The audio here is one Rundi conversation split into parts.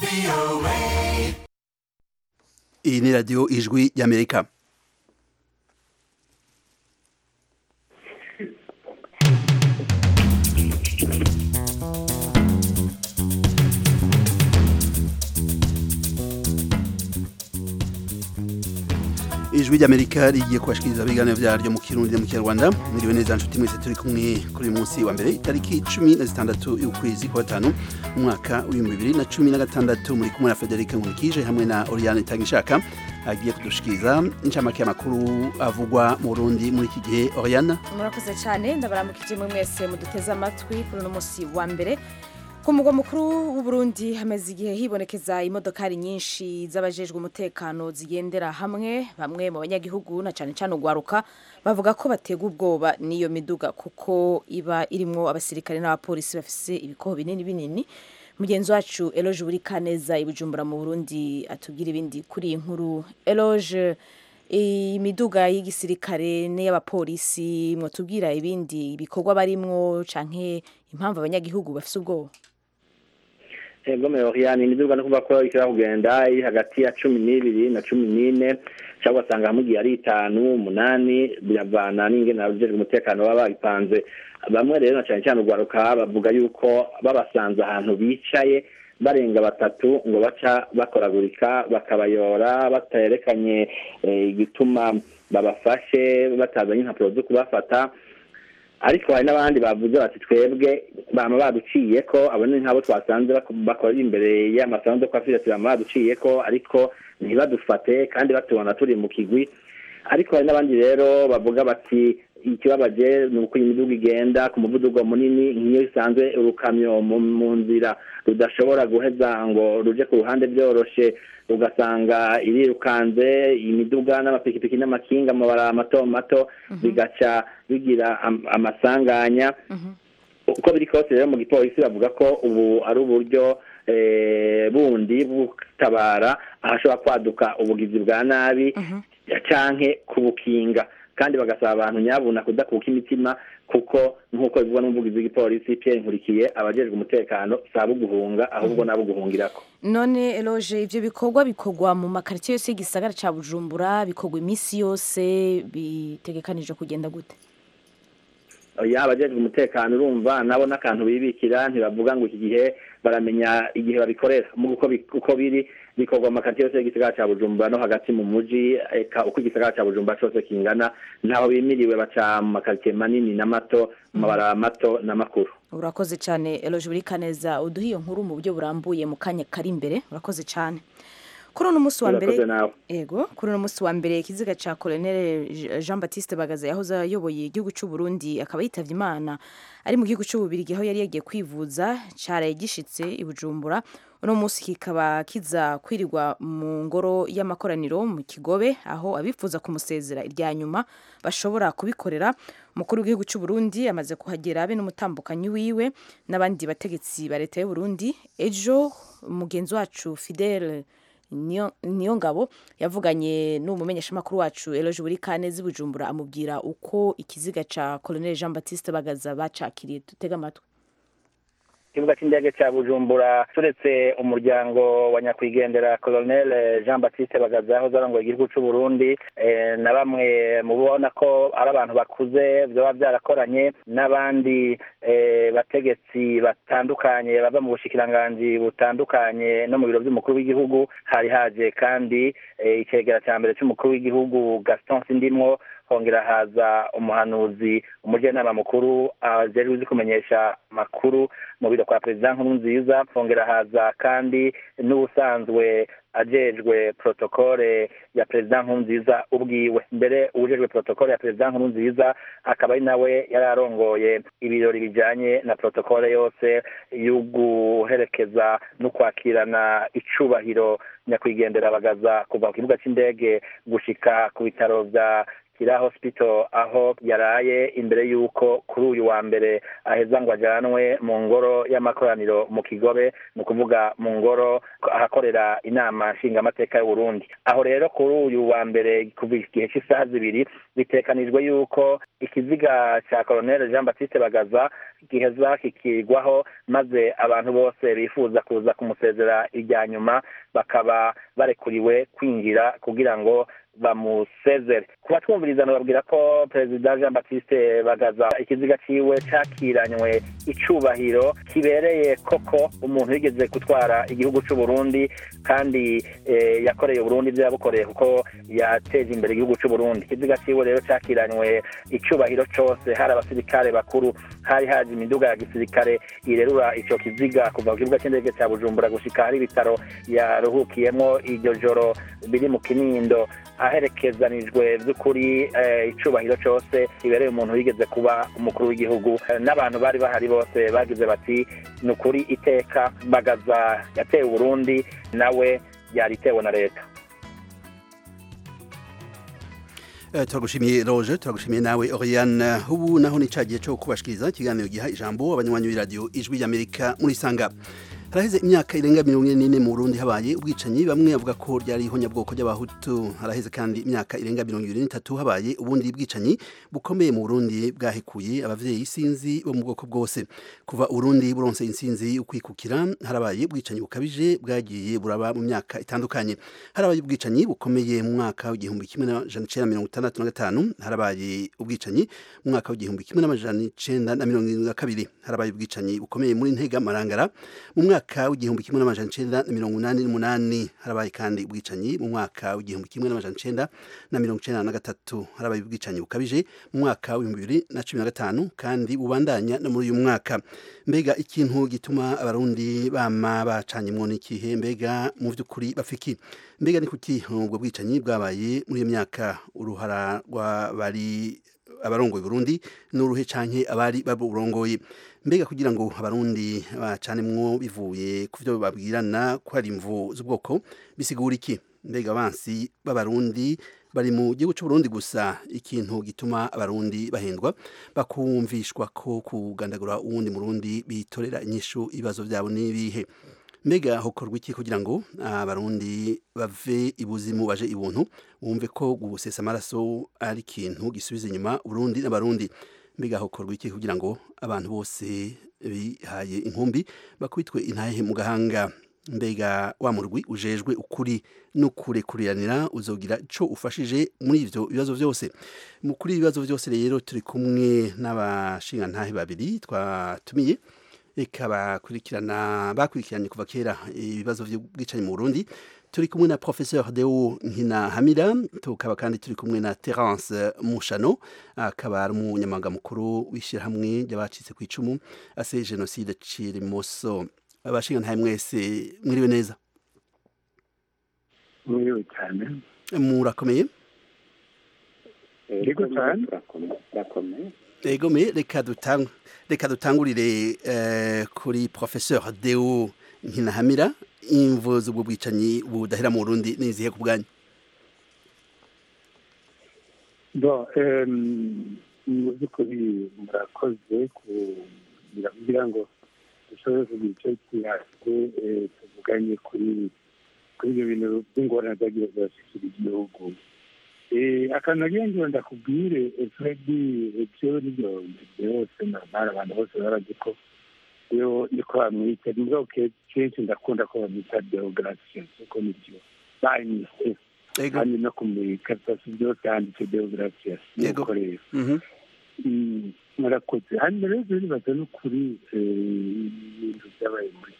iyi ni radiyo ijwi ry'amerika ijwi ry'amerika rigiye kubashikiriza ibiganiro byaryo mu kirundi mu kinyarwanda mwiriwe neza nshuti mwese turi kumwe kuri uyu munsi wa mbere itariki cumi na zitandatu y'ukwezi kwa gatanu umwaka w'ibihumbi bibiri na cumi na gatandatu muri kumwe na federike nkurikije hamwe na oriane itangishaka agiye kudushikiriza incamake y'amakuru avugwa mu burundi muri iki gihe oriane murakoze cyane ndabaramukije mwe mwese muduteze amatwi kuri uno munsi wa mbere ku mugwa mukuru w'uburundi hamaze igihe hibonekeza imodokari nyinshi z'abajejwe umutekano zigendera hamwe bamwe mu banyagihugu na cyane cyane ugwaruka bavuga ko batega ubwoba n'iyo miduga kuko iba irimwo abasirikare n'abapolisi bafise ibikoho binini binini mugenzi wacu eloge buri kaneza ibujumbura mu burundi atubwira ibindi kuri iyi nkuru eloge imiduga y'igisirikare n'iy'abapolisi mwatubwira ibindi bikorwa barimwo canke impamvu abanyagihugu bafise ubwoba ego meoriane imiduga no kuvuga ko ishobora kugenda iri hagati ya cumi n'ibiri na cumi n'ine cyangwa ugasanga hamwe igihe ari itanu umunani biravana n'ingene abajejwe umutekano baba babipanze bamwe rero na cyane cyane urwaruka bavuga yuko babasanze ahantu bicaye barenga batatu ngo baca bakoragurika bakabayora batayerekanye igituma babafashe batazanye impapuro zo kubafata ariko hari n'abandi bavuze bati twebwe bama baduciye ko abo ni nk'abo twasanze bakorera imbere y'amasanzu kwa fiyati bama baduciye ko ariko ntibadufate kandi batubona turi mu kigwi ariko hari n'abandi rero bavuga bati ikibabaje ni uko imiduga igenda ku muvuduko munini nk'iyo isanzwe urukamyo mu nzira rudashobora guheza ngo ruje ku ruhande byoroshe ugasanga irirukanze imiduga n'amapikipiki n'amakinga amabara mato mato bigaca bigira amasanganya uko biri kose rero mu gipolisi bavuga ko ubu ari uburyo bundi butabara ahashobora kwaduka ubugizi bwa nabi canke kubukinga kandi bagasaba abantu nyabuna kudakuka imitima kuko nk'uko bivugwa n'umuvugizi w'igipolisi Pierre Nkurikiye abajejwe umutekano saba guhunga ahubwo nabo guhungirako none eloge ivyo bikorwa bikorwa mu makaritsiye yose y'igisagara ca bujumbura bikorwa iminsi yose bitegekanije kugenda gute ya abajejwe umutekano urumva nabo n'akantu bibikira ntibavuga ngo iki gihe baramenya igihe babikorera uko biri bikorwa mu makaritsiye yose y'igisagara ca bujumbura no hagati mu muji eka uko igisagara ca bujumbura cose kingana ntaho bimiriwe baca mu makaritsiye manini na mato mu mabaraba mato na makuru urakoze cyane eloge buri kaneza uduha iyo nkuru mu buryo burambuye mu kanya kari imbere urakoze cyane kuri uno munsi wa mbere yego kuri uno munsi wa mbere ikiziga ca colonel Jean Baptiste Bagaza yahoze ayoboye igihugu cy'u Burundi akaba yitavye Imana ari mu gihugu cy'u Bubirigi aho yari yagiye kwivuza caraye gishitse i Bujumbura uno munsi kikaba kiza kwirirwa mu ngoro y'amakoraniro mu Kigobe aho abifuza kumusezera irya nyuma bashobora kubikorera umukuru w'igihugu cy'u Burundi amaze kuhagera abe n'umutambukanyi wiwe n'abandi bategetsi ba leta y'u Burundi ejo mugenzi wacu Fidel niyo ngabo yavuganye n'umumenyeshamakuru wacu eloge buri kanezi bujumbura amubwira uko ikiziga ca colonel jean baptiste bagaza bacakiriye dutega amatwi ikibuga cy'indege cya bujumbura turetse umuryango wa nyakwigendera colonel jean baptiste bagaza yahoze arongoye igihugu cy'u burundi na bamwe mu bona ko ari abantu bakuze byaba byarakoranye n'abandi bategetsi batandukanye bava mu bushikiranganji butandukanye no mu biro by'umukuru w'igihugu hari haje kandi icegera cya mbere cy'umukuru w'igihugu gaston sindimwo hongera haza umuhanuzi umujyanama mukuru ajejwe uzi kumenyesha makuru mu biro kwa perezida nkuru nziza hongera haza kandi n'ubusanzwe ajejwe protokole ya perezida nkuru nziza ubwiwe mbere uwujejwe protokole ya perezida nkuru nziza akaba ari nawe yari arongoye ibirori bijanye na protokole yose yo guherekeza no kwakirana icubahiro nyakwigendera bagaza kuva ku kibuga c'indege gushika ku bitaro vya kira hospital aho yaraye imbere y'uko kuri uyu wa mbere aheza ngo ajanwe mu ngoro y'amakoraniro mu kigobe ni ukuvuga mu ngoro ahakorera inama nshingamateka y'uburundi aho rero kuri uyu wa mbere kuva igihe cy'isaha zibiri bitekanijwe yuko ikiziga cya colonel jean baptiste bagaza giheza kikigwaho maze abantu bose bifuza kuza kumusezera irya nyuma bakaba barekuriwe kwinjira kugira ngo bamusezere kuba twumvirizana babwira ko perezida jean baptiste bagaza ikiziga ciwe cakiranywe icubahiro kibereye koko umuntu yigeze gutwara igihugu c'uburundi kandi eh, yakoreye uburundi ivyo yabukoreye kuko yateje imbere igihugu c'uburundi ikiziga ciwe rero cakiranywe icubahiro cose hari abasirikare bakuru hari haje imiduga ya gisirikare irerura ico kiziga kuva ku kibuga c'indege ca bujumbura gushika hari ibitaro yaruhukiyemwo iryo joro biri mu kinindo aherekezanijwe by'ukuri icubahiro cyose ibereye umuntu wigeze kuba umukuru w'igihugu n'abantu bari bahari bose bagize bati ni ukuri iteka bagaza yateye uburundi nawe yaritewe na leta turagushimiye roje turagushimiye nawe oriane ubu naho ni cya gihe cyo kubashikiriza ikiganiro giha ijambo abanywanyi b'iradiyo ijwi ry'amerika muri sanga haraheze imyaka irenga mirongo ine n'ine mu burundi habaye ubwicanyi bamwe bavuga ko ryari ihonyabwoko ry'abahutu haraheze kandi imyaka irenga mirongo ibiri n'itatu habaye ubundi bwicanyi bukomeye mu burundi bwahekuye abavyeyi isinzi bo mu bwoko bwose kuva urundi buronse insinzi ukwikukira harabaye ubwicanyi bukabije bwagiye buraba mu myaka itandukanye harabaye ubwicanyi bukomeye mu mwaka w'igihumbi kimwe n'amajana icenda mirongo itandatu na gatanu harabaye ubwicanyi mu mwaka w'igihumbi kimwe n'amajana icenda na mirongo irindwi na kabiri harabaye ubwicanyi bukomeye muri ntega marangara mu mwaka mwaka w'igihumbi kimwe n'amajana icenda na mirongo inani n'umunani harabaye kandi ubwicanyi mu mwaka w'igihumbi kimwe n'amajana icenda na mirongo icenda na gatatu harabaye ubwicanyi bukabije mu mwaka w'ibihumbi bibiri na cumi na gatanu kandi bubandanya no muri uyu mwaka mbega ikintu gituma abarundi bama bacanyemwo n'ikihe mbega mu vy'ukuri bafiki mbega ni kuki ubwo bwicanyi bwabaye muri iyo myaka uruhara rw'abari abarongoye Burundi n'uruhe canke abari baburongoye mbega kugira ngo abarundi bacanemwo bivuye ku byo babwirana ko hari imvu z'ubwoko bisigura iki mbega abansi b'abarundi bari mu gihugu c'uburundi gusa ikintu gituma abarundi bahendwa bakumvishwa ko kugandagura uwundi murundi bitorera inyishu ibibazo vyabo n'ibihe mbega hokorwa iki kugira ngo abarundi bave ibuzimu baje ibuntu wumve ko gusesa amaraso ari ikintu gisubiza inyuma urundi n'abarundi mbega hokorwa iki kugira ngo abantu bose bihaye inkumbi bakubitwe intahe mu gahanga mbega wa murwi ujejwe ukuri n'ukurekuriranira uzogira ico ufashije muri ivyo bibazo vyose mu kuri ibibazo vyose rero turi kumwe n'abashingantahe babiri twatumiye reka bakurikirana bakurikiranye kuva kera ibibazo by'ubwicanyi mu Burundi turi kumwe na professeur Deo Nkina Hamira tukaba kandi turi kumwe na Terence Mushano akaba ari umunyamabanga mukuru w'ishyirahamwe ry'abacitse ku icumu ase genocide Cirimoso abashinga ntaye mwese mwiriwe neza mwiriwe cyane murakomeye yego cyane urakomeye ego me reka dutang reka dutangurire uh, kuri professeur Deo Nkinahamira imvo z'ubwo bwicanyi budahera mu Burundi nizihe ku bwanyu bo mu by'ukuri murakoze kugira ngo dushobore kugira icyo kiyaze tuvuganye kuri kuri ibyo bintu by'ingorane zagiye zirashikira igihugu akantu nagira ngo ndakubwire fredi ibyo nibyo byose normali abantu bose barazi ko iyo niko bamwita nibwo kenshi ndakunda ko bamwita deogratias kuko nibyo banyise kandi no ku mikaratasi byose handitse deogratias nuko rero murakoze hanyuma rero bibaza no kuri ibintu byabaye muri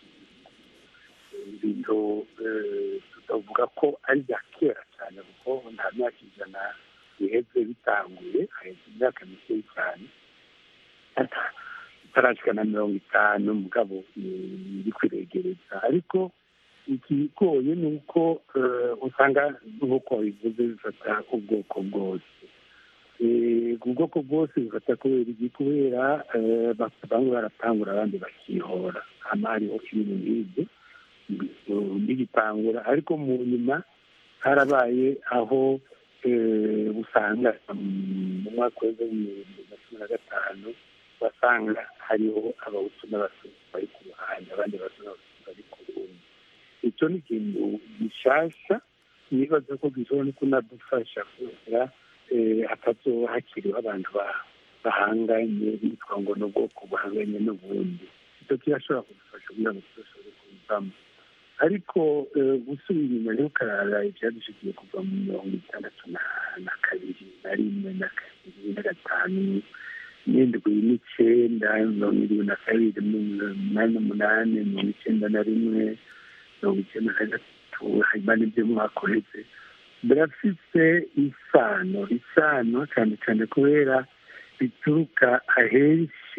ibintu tutavuga ko ari ibya kera cyane kuko nta myaka ijana biheze bitanguye haheze imyaka mikeya cyane itarashika na mirongo itanu mugabo iri kwiregereza ariko ikigoye ni uko usanga nk'uko bivuze bifata ubwoko bwose ubwoko bwose bifata kubera iki kubera bamwe baratangura abandi bakihora hama hariho ibintu nk'ibyo bigitangura ariko mu nyuma harabaye aho usanga mu mwaka w'ibihumbi bibiri na cumi na gatanu wasanga hariho abahutu n'abatutsi bari ku ruhande abandi bahutu n'abatutsi bari ku rundi icyo ni ikintu gishasha nibaza ko gishobora no kunadufasha kubera hatazoba hakiriho abantu bahanganye bitwa ngo ni ubwoko buhanganye n'ubundi icyo kirashobora kudufasha kugira ngo tudashobore kubivamo ariko gusubira inyuma rero ukarara ibyadushikiye kuva mu mirongo itandatu na kabiri na rimwe na kabiri na gatanu n'indwi n'icyenda mirongo irindwi na kabiri umunani n'umunani mirongo icyenda na rimwe mirongo icyenda na gatatu hanyuma n'ibyo mwaka uheze birafite isano isano cyane cyane kubera bituruka ahenshi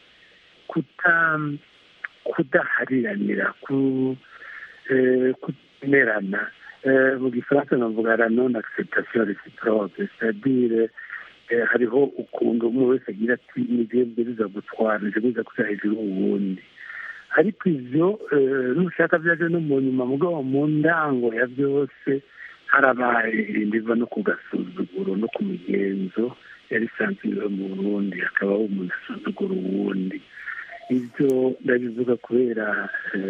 kudahariranira kutemerana mu gifaransa navuga la non acceptation reciproque c'est-à-dire hariho ukuntu umwe wese agira ati nibyo biza gutwara nibyo biza kuja hejuru uwundi ariko ivyo nushaka vyaje no mu nyuma mugabo mu ndango ya byose harabaye ndiva no ku gasuzuguro no ku migenzo yari isanzwe iba mu burundi hakabaho umuntu asuzugura uwundi ibyo ndabivuga kubera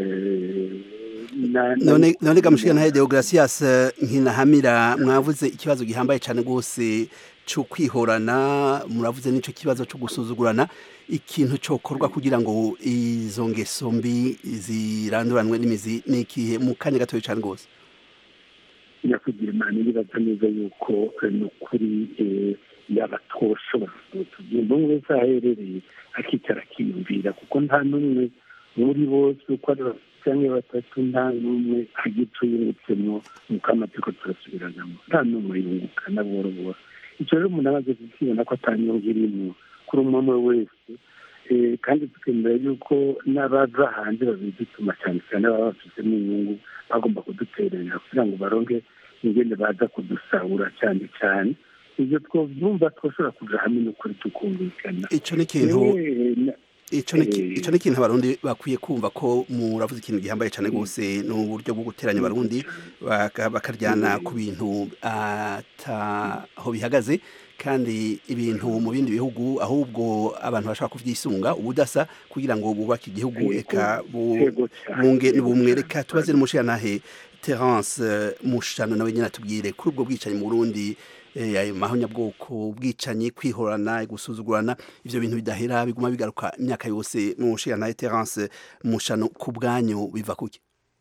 none gamushika ntahe deogratias nkinahamira mwavuze ikibazo gihambaye cyane rwose cyo kwihorana muravuze n'icyo kibazo cyo gusuzugurana ikintu cyokorwa kugira ngo izo ngeso mbi ziranduranwe n'imizi ni ikihe mu kanya gatoya cyane rwose nyakugira imana iribaza neza yuko ni ukuri yaba twoshobora tugenda umwe wese aherereye akicara akiyumvira kuko nta n'umwe muri bose uko ari cyangwa batatu nta n'umwe agica yungutsemo nuko amategeko turasubiranamo nta n'umwe yunguka na buhoro buhoro icyo rero umuntu amaze kukibona ko atanyungu irimo kuri umwe umwe wese kandi tukemera yuko n'abaza hanze babidutuma cyane cyane baba bafitemo inyungu bagomba kuduterera kugira ngo baronke ingene baza kudusahura cyane cyane ibyo twabyumva twashobora kuja hamwe n'ukuri tukumvikana icyo ni ikintu icyo ni ikintu abarundi bakwiye kumva ko muravuze ikintu gihambaye cyane rwose ni uburyo bwo guteranya abarundi bakaryana ku bintu ataho bihagaze kandi ibintu mu bindi bihugu ahubwo abantu bashobora kubyisunga ubudasa kugira ngo bubake igihugu eka bunge n'ubumwe reka tubaze n'umushirantahe terence mushano nawe nyine atubwire kuri ubwo bwicanyi mu burundi ayo mahonyabwoko ubwicanyi kwihorana gusuzugurana ibyo bintu bidahera biguma bigaruka imyaka yose mu nshinga terence mushano ku bwanyu biva kuki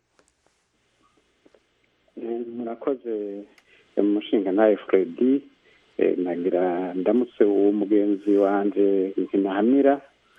murakoze mu mushinga nawe fredi nagira ndamutse uwo mugenzi wanjye nkinahamira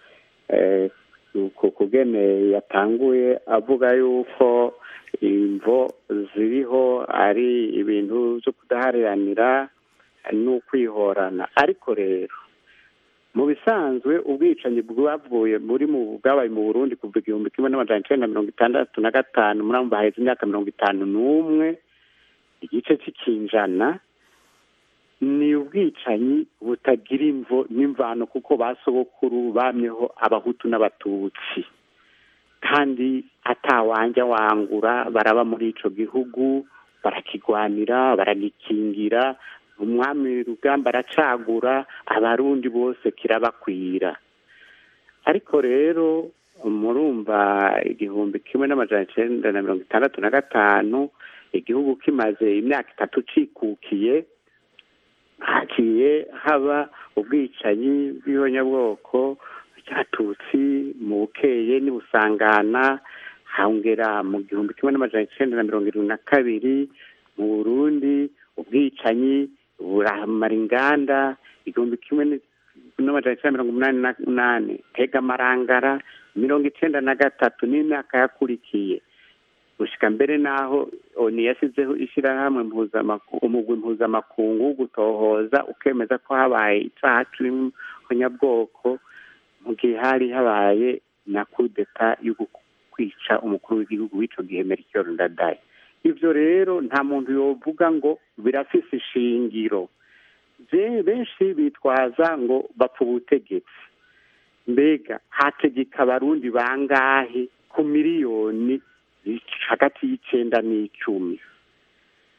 ku kugene yatanguye avuga yuko imvo ziriho ari ibintu byo kudahariranira n'ukwihorana ariko rero mu bisanzwe ubwicanyi bwavuye muri mu bwabaye mu burundi kuva igihumbi kimwe n'amajana icyenda mirongo itandatu na gatanu muri abo haheze imyaka mirongo itanu n'umwe igice cy'ikinjana ni ubwicanyi butagira imvo n'imvano kuko ba sogokuru bamyeho abahutu n'abatutsi kandi atawanja wangura baraba muri ico gihugu barakigwanira baragikingira umwami rugamba aracagura abarundi bose kirabakwira ariko rero murumva igihumbi kimwe n'amajana icenda na mirongo itandatu na gatanu igihugu kimaze imyaka itatu cikukiye hagiye haba ubwicanyi bw'ihonyabwoko ryatutsi mu bukeye n'ibusangana hongera mu gihumbi kimwe n'amajana icenda na mirongo irindwi na kabiri mu burundi ubwicanyi buramara inganda igihumbi kimwe n'amajana icenda mirongo umunani n'umunani tega amarangara mirongo icenda na gatatu n'imyaka yakurikiye gushika mbere n'aho oni yasizeho ishyirahamwe umugwi mpuzamakungu wo gutohoza ukemeza ko habaye icaha c'ihonyabwoko mu gihe hari habaye na kudeta yo kwica umukuru w'igihugu w'ico gihe melchior ndadaye ivyo rero nta muntu yovuga ngo birafise ishingiro benshi bitwaza ngo bapfa ubutegetsi mbega hategeka abarundi bangahe ku miliyoni hagati y'icenda n'icumi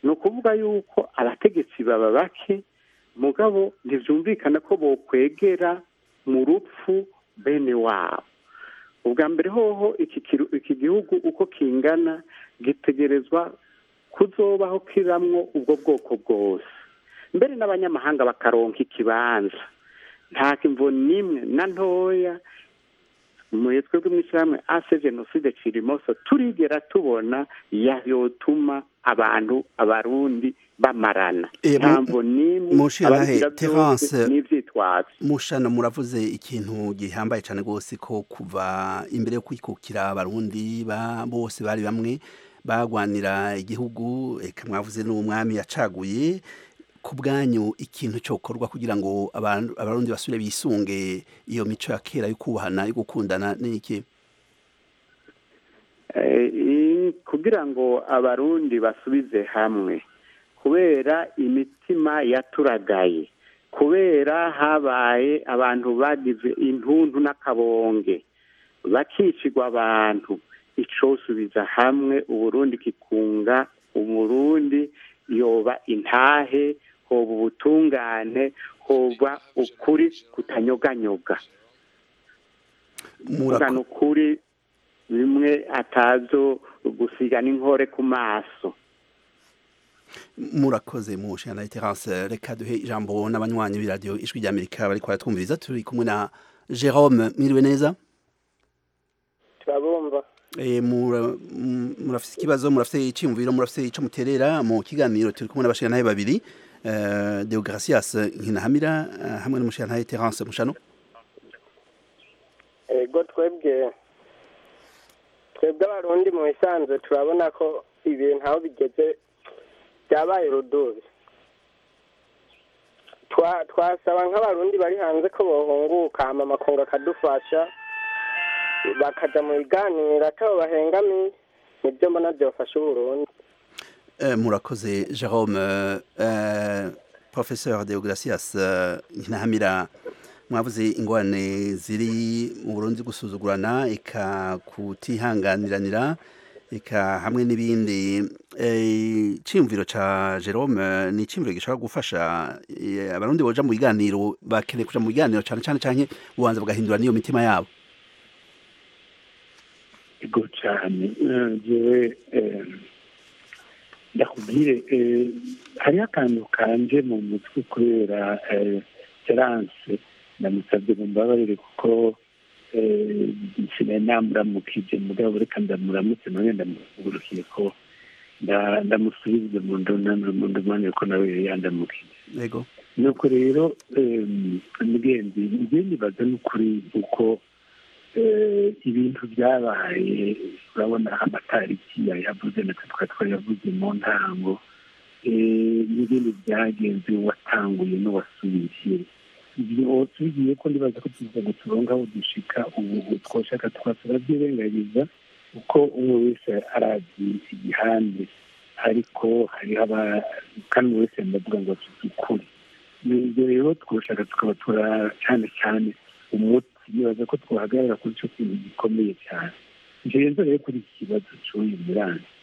ni ukuvuga yuko abategetsi baba bake mugabo ntibyumvikana ko bokwegera mu rupfu bene wabo ubwa mbere hoho iki gihugu uko kingana gitegerezwa kuzobaho kiramwo ubwo bwoko bwose mbere n'abanyamahanga bakaronka ikibanza nta kimvo n'imwe na ntoya mu twebwe mu ishyirahamwe ase jenoside kirimoso turigera tubona yotuma abantu abarundi bamarana ntabwo n'imwe abagira byose n'ibyitwazo mushana muravuze ikintu gihambaye cyane rwose ko kuva imbere yo kwikukira abarundi bose bari bamwe bagwanira igihugu reka mwavuze n'umwami yacaguye ku bwanyu ikintu cyokorwa kugira ngo abarundi basubire bisunge iyo mico ya kera yo kubahana yo gukundana n'iki kugira ngo abarundi basubize hamwe kubera imitima yaturagaye kubera habaye abantu bagize intuntu n'akabonge bakicirwa abantu icosubiza hamwe uburundi kikunga umurundi yoba intahe hoba ubutungane hoba ukuri kutanyoganyoga kugana ukuri bimwe atazo gusiga n'inkore ku maso murakoze mu nshingano ya terance reka duhe ijambo n'abanywanyi b'iradiyo ijwi ry'amerika bari kuratwumviriza turi kumwe na jerome mwiriwe neza turabumva murafite ikibazo murafite icyiyumviro murafite icyo muterera mu kiganiro turi kumwe n'abashingantahe babiri deogratias nkinahamira hamwe n'umushingantahe terance mushano ego twebwe twebwe abarundi mu bisanzwe turabona ko ibintu aho bigeze byabaye rudubi twasaba nk'abarundi bari hanze ko bohunguka hama amakungu akadufasha bakajya mu biganiro atabo bahengamiye nibyo mbona byafasha uburundi murakoze jerome professeur deogratias nkinahamira mwavuze ingorane ziri mu burundi gusuzugurana eka kutihanganiranira eka hamwe n'ibindi icyiyumviro cya jerome ni icyiyumviro gishobora gufasha abarundi boja mu biganiro bakeneye kuja mu biganiro cyane cyane cyane ubanza bagahindura n'iyo mitima yabo ego cyane jewe ndakubwire hariho akantu kanje mu mutwe kubera terance ndamusabye ngo mbabarire kuko nsigaye namuramukije mugabo reka ndamuramutse nawe ndamugurukiye ko ndamusubize mu ndumane ko nawe yandamukije yego nuko rero mugenzi njye nibaza n'ukuri uko ibintu byabaye urabona amatariki yayavuze natwe twari twayavuze mu ntango n'ibindi byagenze watanguye n'uwasubiye ibyo tugiye ko ndibaza ko tuza guturonga aho dushika ubu twoshaka twasaba byirengagiza uko umwe wese arazi igihande ariko hariho kandi umwe wese ndavuga ngo afite ukuri ibyo rero twoshaka tukaba tura cyane cyane umuti nibaza ko twahagarara kuri icyo kintu gikomeye cyane ngenzo rero kuri iki kibazo cy'uyu muranzi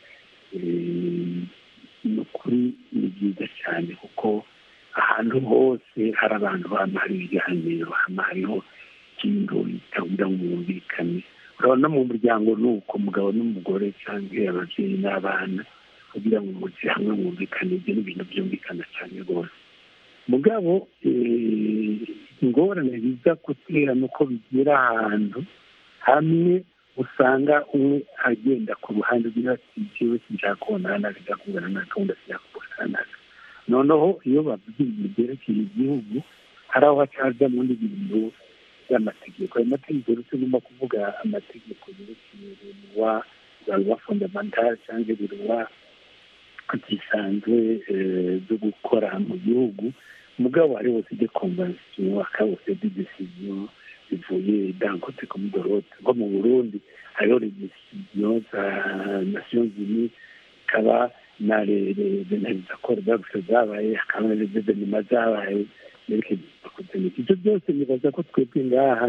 ni ukuri ni byiza cyane kuko ahantu hose hari abantu hama hari ibiganiro hama hariho ikintu bitagira ngo bumvikane urabona mu muryango ni uko umugabo n'umugore cyangwa ababyeyi n'abana kugira ngo mujye hamwe mwumvikane ibyo ni ibintu byumvikana cyane rwose mugabo ingorane biza gutera ni uko bigera ahantu hamwe usanga umwe agenda ku ruhande rw'iyo ati njyewe sinshaka kubonana nawe sinshaka kubonana nawe gahunda sinshaka kubonana nawe noneho iyo bavuze ibintu byerekeye igihugu hari aho hacaza mu bindi bintu by'amategeko ayo mategeko rero tugomba kuvuga amategeko yerekeye ruwa za ruwa fondamentale cyangwa biruwa zisanzwe zo gukora mu gihugu mugabo hari hose de konvansiyo akabose de desiziyo zivuye dankote comme dorote nko mu burundi hariho redesiziyo za nations unies ikaba na zakora zaguse zabaye hakaba na revenima zabaye yerekeye kuzanika ibyo byose nibaza ko twebwe ngaha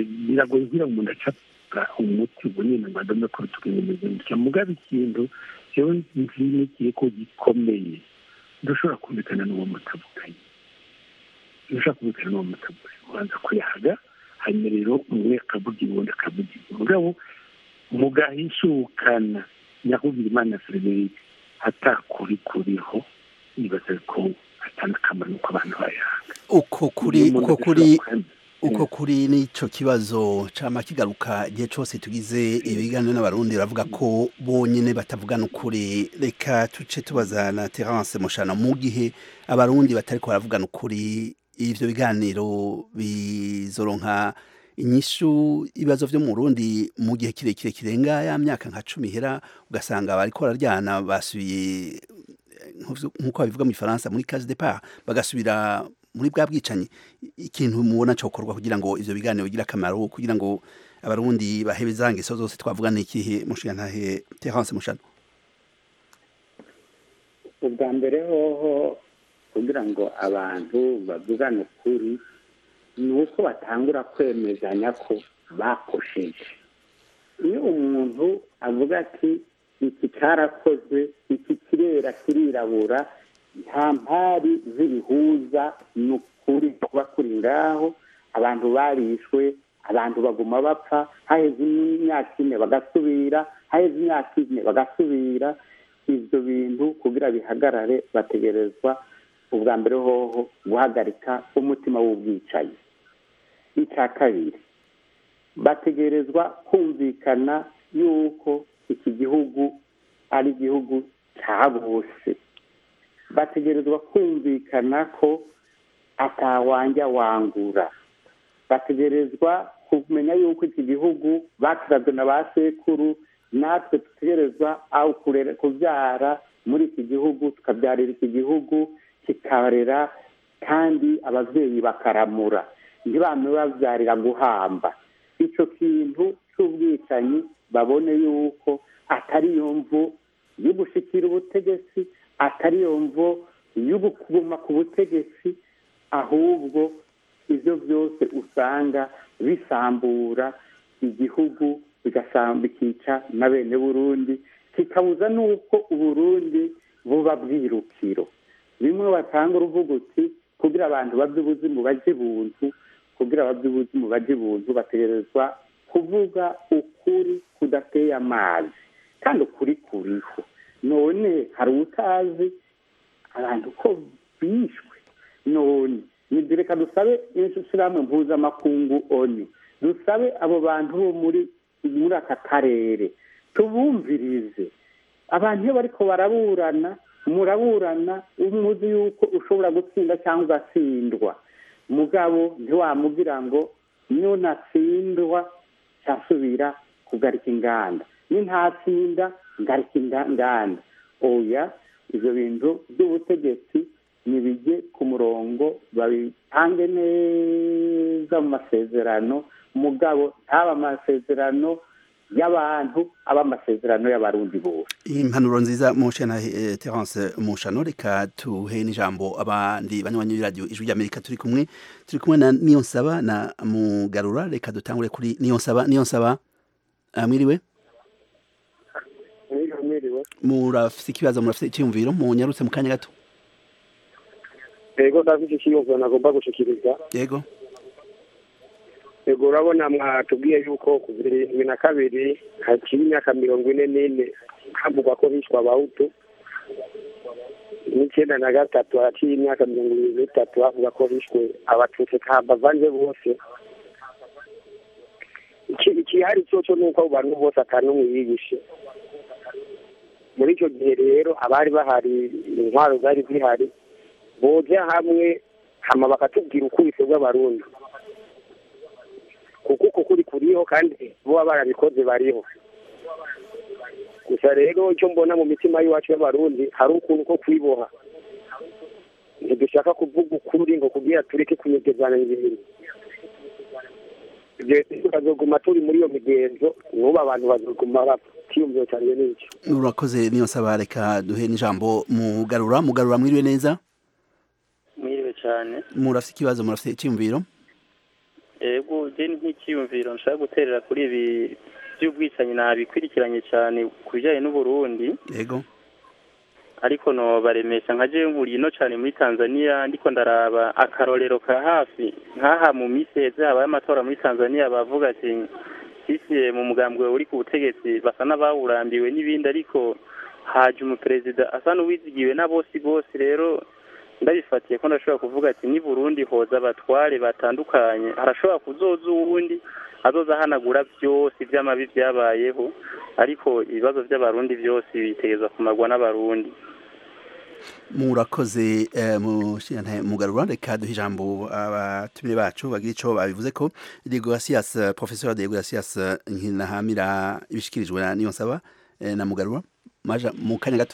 biragoye kugira ngo umuntu acapfa umuti ubunini ngo adome kuri tukinyemeza gutya mugabo ikintu rero nzi n'igihe ko gikomeye ntushobora kumvikana n'uwo mutavuganye ntushobora kumvikana n'uwo mutavuganye ubanza kuyahaga hanyuma rero umwe akavuga ubundi akavuga mugabo mugahishukana nyakubwira imana frederic atakuri kuriho nibaza ko atanga akamaro nuko abantu bayanga uko kuri uko kuri uko kuri n'ico kibazo cama kigaruka igihe cose tugize ibiganiro n'abarundi baravuga ko bonyene batavugana ukuri reka tuce tubaza na Terence Mushana mu gihe abarundi batariko baravugana ukuri ivyo biganiro bizoronka inyishu ibibazo vyo mu Burundi mu gihe kirekire kirenga ya myaka nka cumi hera ugasanga bariko bararyana basubiye nk'uko babivuga mu Faransa muri case départ bagasubira muri bwa bwicanyi ikintu mubona cyokorwa kugira ngo ivyo biganiro bigire akamaro kugira ngo abarundi bahebe za ngeso zose twavugana ikihe mushiga ntahe Terence Mushano ubwa mbere hoho kugira ngo abantu bavugane ukuri ni uko batangura kwemezanya ko bakosheje iyo umuntu avuga ati iki cyarakozwe iki kirera kirirabura nta mpari z'ibihuza ni ukuri kuba kuri ngaho abantu barishwe abantu baguma bapfa haheze imyaka ine bagasubira haheze imyaka ine bagasubira ibyo bintu kugira bihagarare bategerezwa ubwa mbere hoho guhagarika umutima w'ubwicanyi icya kabiri bategerezwa kumvikana yuko iki gihugu ari igihugu cya bose bategerezwa kumvikana ko atawanja wangura bategerezwa kumenya yuko iki gihugu bakirazwe na ba sekuru natwe dutegerezwa aho kubyara muri iki gihugu tukabyarira iki gihugu kikarera kandi ababyeyi bakaramura ntibame babyarira guhamba icyo kintu cy'ubwicanyi babone yuko atari yo mvu yo gushyikira ubutegetsi atari yo mvu yo kuguma ku butegetsi ahubwo ibyo byose usanga bisambura igihugu bikica na bene burundi kikabuza n'uko uburundi buba bwirukiro bimwe batanga uruvuga uti kugira abantu babye ubuzima bajye buntu kugira ababye ubuzima bajye buntu bategerezwa kuvuga ukuri kudateye amazi kandi ukuri kuriho none hari utazi abantu ko bishwe none reka dusabe ishyirahamwe mpuzamakungu oni dusabe abo bantu bo muri muri aka karere tubumvirize abantu iyo bariko baraburana muraburana umuzi yuko ushobora gutsinda cyangwa ugatsindwa mugabo ntiwamubwira ngo niyo natsindwa cyasubira kugarika inganda ni ntatsinda ngarika inganda oya ibyo bintu by'ubutegetsi nibijye ku murongo babitange neza mu masezerano mugabo ntaba amasezerano y'abantu aba amasezerano y'abarundi bose impanuro nziza mushe na Terence Mushano reka tuhe n'ijambo abandi banywanyi b'iradiyo ijwi ry'Amerika turi kumwe turi kumwe na Niyonsaba na Mugarura reka dutangure kuri Niyonsaba Niyonsaba mwiriwe murafise ikibazo murafise icyumviro munyarutse mu kanya gato yego ndafite icyiyumviro nagomba gushikiriza yego yego urabona mwatubwiye yuko kuva irindwi na kabiri hakiri imyaka mirongo ine n'ine havugwa ko bishwa abahutu n'icyenda na gatatu haciye imyaka mirongo irindwi n'itatu havuga ko bishwe abatutsi bavanze bose ikihari cyo cyo ni uko abo bantu bose atanumwe yigishe muri icyo gihe rero abari bahari intwaro zari zihari boja hamwe hama bakatubwira ukubise bw'abarundi kuko uko kuri kuriho kandi boba barabikoze bariho gusa rero icyo mbona mu mitima y'iwacu y'abarundi hari ukuntu ko kwiboha ntidushaka kuvuga ukuri ngo kubwira tureke kunyegezana ibintu ibyo bazoguma turi muri iyo migenzo n'ubu abantu bazoguma bapfa ikiyumviro cyanjye n'icyo urakoze niyo saba reka duhe n'ijambo mugarura mugarura mwiriwe neza mwiriwe cyane murafite ikibazo murafite icyumviro ego je nk'ikiyumviro nshaka guterera kuri ibi by'ubwicanyi nabikurikiranye cyane ku bijyanye n'uburundi yego ariko no baremesha nka jewe nkuriye ino cyane muri tanzania ndiko ndaraba akarorero ka hafi nk'aha mu minsi heze habaye amatora muri tanzania bavuga ati sisiye mu mugambwe uri ku butegetsi basa n'abawurambiwe n'ibindi ariko haje umuperezida asa n'uwizigiwe na bose bose rero ndabifatiye ko ndashobora kuvuga ati ni burundi hoza abatware batandukanye harashobora kuzoza uwundi azoza ahanagura byose iby'amabi byabayeho ariko ibibazo by'abarundi byose bitegereza kumarwa n'abarundi murakoze mugarura reka duhe ijambo abatumire bacu bagira icyo babivuze ko degoasias professeur degoasias nkinahamira ibishikirijwe na niyo nsaba na mugarura maja mu kanya gato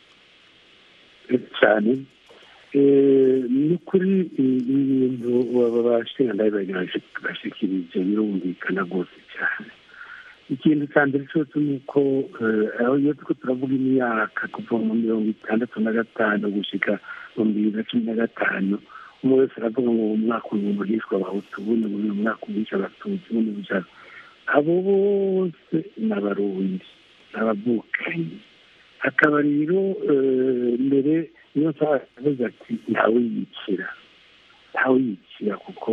cyane ni ukuri ibintu baba bashinga bashikirije birumvikana rwose cyane ikintu cya mbere cyose ni uko iyo turiko turavuga imyaka kuva mu mirongo itandatu na gatanu gushyika mu bibiri na cumi na gatanu umwe wese aravuga ngo umwaka uyu hishwe abahutu ubundi uyu mwaka uhishe abatutsi ubundi bujana abo bose ni abarundi ni abavukanyi hakaba rero mbere niyo nsaba yavuze ati ntawe yicira ntawe yicira kuko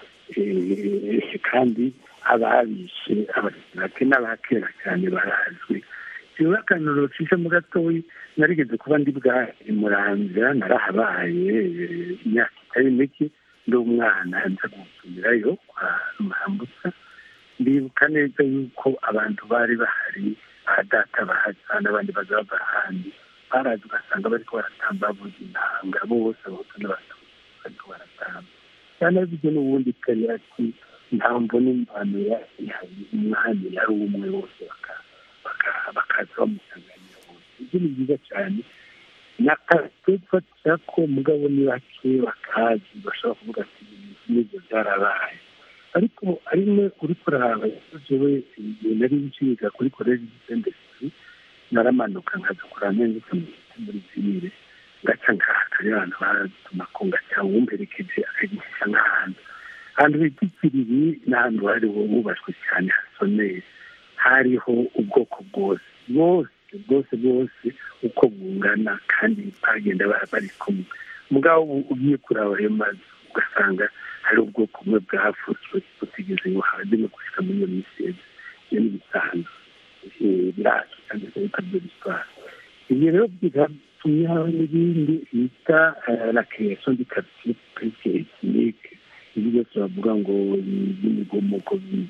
kandi ababishe bake n'abakera cyane barazwi rero akantu mu gatoya narigeze kuba ndi bwa muramvya narahabaye imyaka itari mike ndi umwana nza gusubirayo kwa mwambutsa ndibuka neza yuko abantu bari bahari ba data bahaza n'abandi bazava ahandi barazi ugasanga bariko baratamba bavuza intanga bose abahutu n'abatutsi bariko baratamba cyane bivyo n'ubundi kari ati nta mbona imvano ihari umwami yari umwe bose bakaza bamusanganira bose ibyo ni byiza cyane nakatwefatira ko mugabo ni bake bakazi bashobora kuvuga ati n'ibyo byarabaye ariko arimwe uri kuraba jewe nari nciga kuri koleji gisendesiri naramanuka nkaza kuraba neza muri zibire ngaca ngahakari abantu baratuma ko ngaca wumperekeje akagisha nk'ahantu ahantu bita ikiriri ni ahantu hari hubashwe cyane hasoneye hariho ubwoko bwose bwose bwose bwose uko bungana kandi bagenda bari kumwe mugabo ugiye kuraba ayo mazu ugasanga hari ubwoko bumwe bwafutswe butigeze buhagije gushika muri iyo misezi iyo ni ibisanzwe biracu cyangwa se bikabyo bitwara ibyo rero bigatumye haba n'ibindi bita la création du quartier presque ethnique ibi byose bavuga ngo by'imigomoko bibi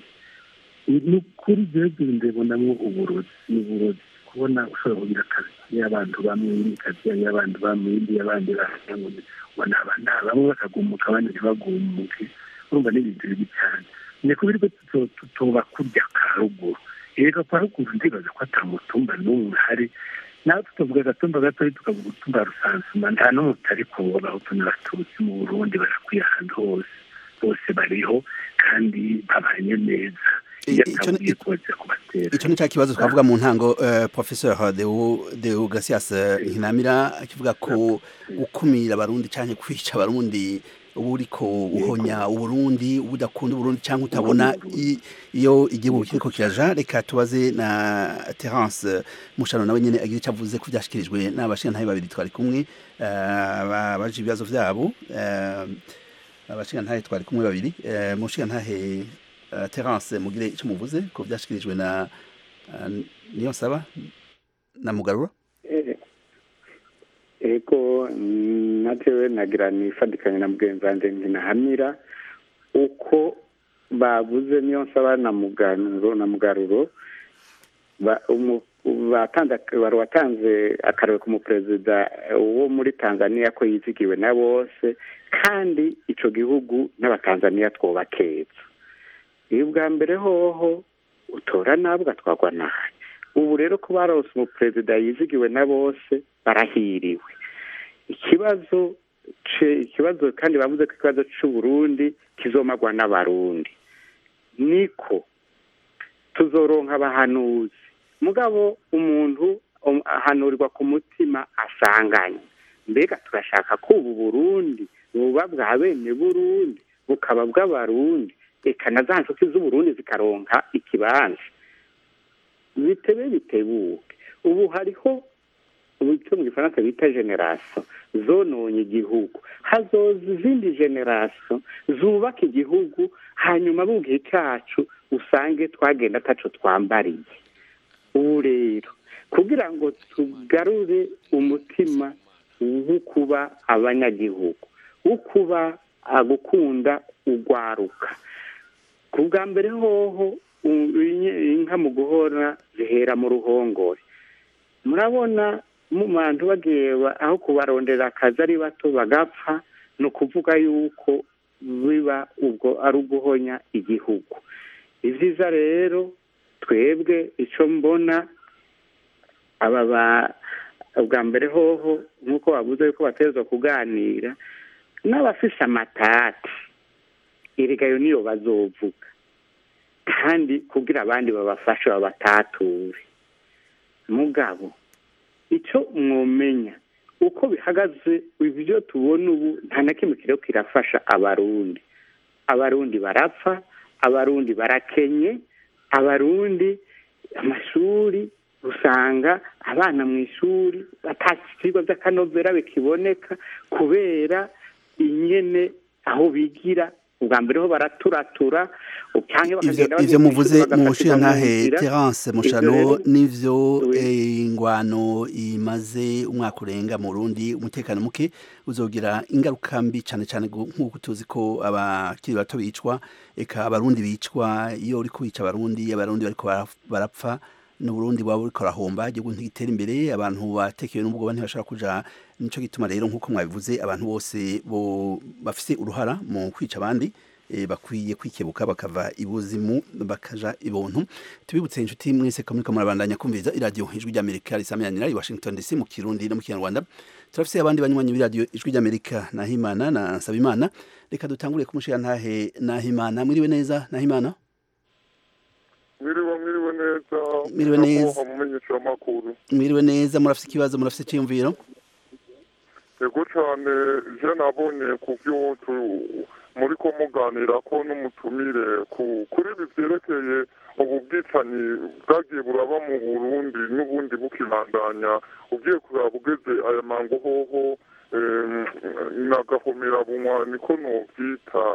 ni ukuri rero ndabonamo uburozi ni uburozi kubona ushobora kugira akazi y'abantu bamwe indi kazi y'abantu bamwe indi y'abandi bahagira ngo aba ni bamwe bakagumuka abandi ntibagumuke urumva ni ibintu bibi cyane ni kubera ko tutoba kurya ka ruguru rero kwa ruguru ndibaza ko atamutumba n'umwe hari nawe tukavuga agatumba gatoya tukavuga utumba rusansuma nta n'umwe utari kuboba abahutu n'abatutsi mu burundi barakwiye ahantu hose bose bariho kandi babanye neza icyo ni cya kibazo twavuga mu ntango professeur deo gasias nkinamira akivuga ko gukumira abarundi cyangwa kwica abarundi uba uriko uhonya uburundi uba udakunda uburundi cyangwa utabona iyo igihugu kiriko kiraja reka tubaze na terence mushano nawe nyine agira icyo avuze ko byashyikirijwe n'abashingantahe babiri twari kumwe baje ibibazo byabo abashingantahe twari kumwe babiri mushingantahe terence mugire icyo muvuze ko byashyikirijwe na niyo nsaba na mugarura ego natewe nagira nifatikanye na mugenzi wanjye nkinahamira uko bavuze niyo nsaba na mugaruro na mugaruro wari watanze akarere k'umuperezida wo muri tanzania ko yizigiwe na bose kandi icyo gihugu n'abatanzaniya twubakeza iyo ubwa mbere hoho utora nabi ugatwarwa nabi ubu rero ko barose umuperezida yizigiwe na bose barahiriwe ikibazo ikibazo kandi bavuze ko ikibazo cy'uburundi kizomagwa n'abarundi niko tuzoronka abahanuzi mugabo umuntu ahanurirwa ku mutima asanganye mbega turashaka ko ubu burundi buba bwa bene burundi bukaba bw'abarundi reka na za nshuti z'uburundi zikaronka ikibanza bitebe bitebuke ubu hariho icyo mu gifaransa bita generasiyo zononye igihugu hazoza izindi generasiyo zubaka igihugu hanyuma mu gihe cyacu usange twagenda ataco twambariye ubu rero kugira ngo tugarure umutima wo kuba abanyagihugu wo kuba gukunda urwaruka ku bwa mbere hoho inka mu guhora zihera mu ruhongore murabona mu bantu bagiye aho kubarondera akazi ari bato bagapfa ni ukuvuga yuko biba ubwo ari uguhonya igihugu ni byiza rero twebwe icyo mbona aba bwa mbere hoho nk'uko bavuze yuko bateza kuganira n'abafise amatati irigayo niyo bazovuga kandi kugira abandi babafashe babatature mugabo icyo mwomenya uko bihagaze ibyo tubona ubu nta na kimwe kiriho kirafasha abarundi abarundi barapfa abarundi barakenye abarundi amashuri usanga abana mu ishuri ibyigwa by'akanovera bikiboneka kubera inyene aho bigira ubwa mbere ho baraturatura ivyo muvuze mu ntahe terence mushano n'ivyo ingwano imaze umwaka urenga mu rundi umutekano muke uzogira ingaruka mbi cyane cyane nk'uko tuzi ko abakiri bato bicwa eka abarundi bicwa iyo uri kubica abarundi abarundi bariko barapfa n'uburundi waba uriko arahomba igihugu ntigitera imbere abantu batekewe n'ubwoba ntibashobora kuja nico gituma rero nk'uko mwabivuze abantu bose bo bafise uruhara mu kwica abandi e, bakwiye kwikebuka bakava ibuzimu bakaja ibuntu tubibutse inshuti mwese ko muriko murabandanya kumviriza iradiyo ijwi ry'amerika risamiranira i washington dc mu kirundi no mu kinyarwanda turafise abandi banywanyi b'iradiyo ijwi ry'amerika nahimana na nsabimana reka dutangure kumushira ntahe nahimana mwiriwe neza nahimana mwiriwe mwiriwe neza mwiriwe neza mumenyesha amakuru mwiriwe neza murafise ikibazo murafise iciyumviro yego cyane je nabonye ku byo muri ko muganira ko n'umutumire kuri ibi byerekeye ubu bwicanyi bwagiye buraba mu burundi n'ubundi bukibandanya ugiye kuraba ugeze aya mango hoho nagahomera bunywa niko nobyita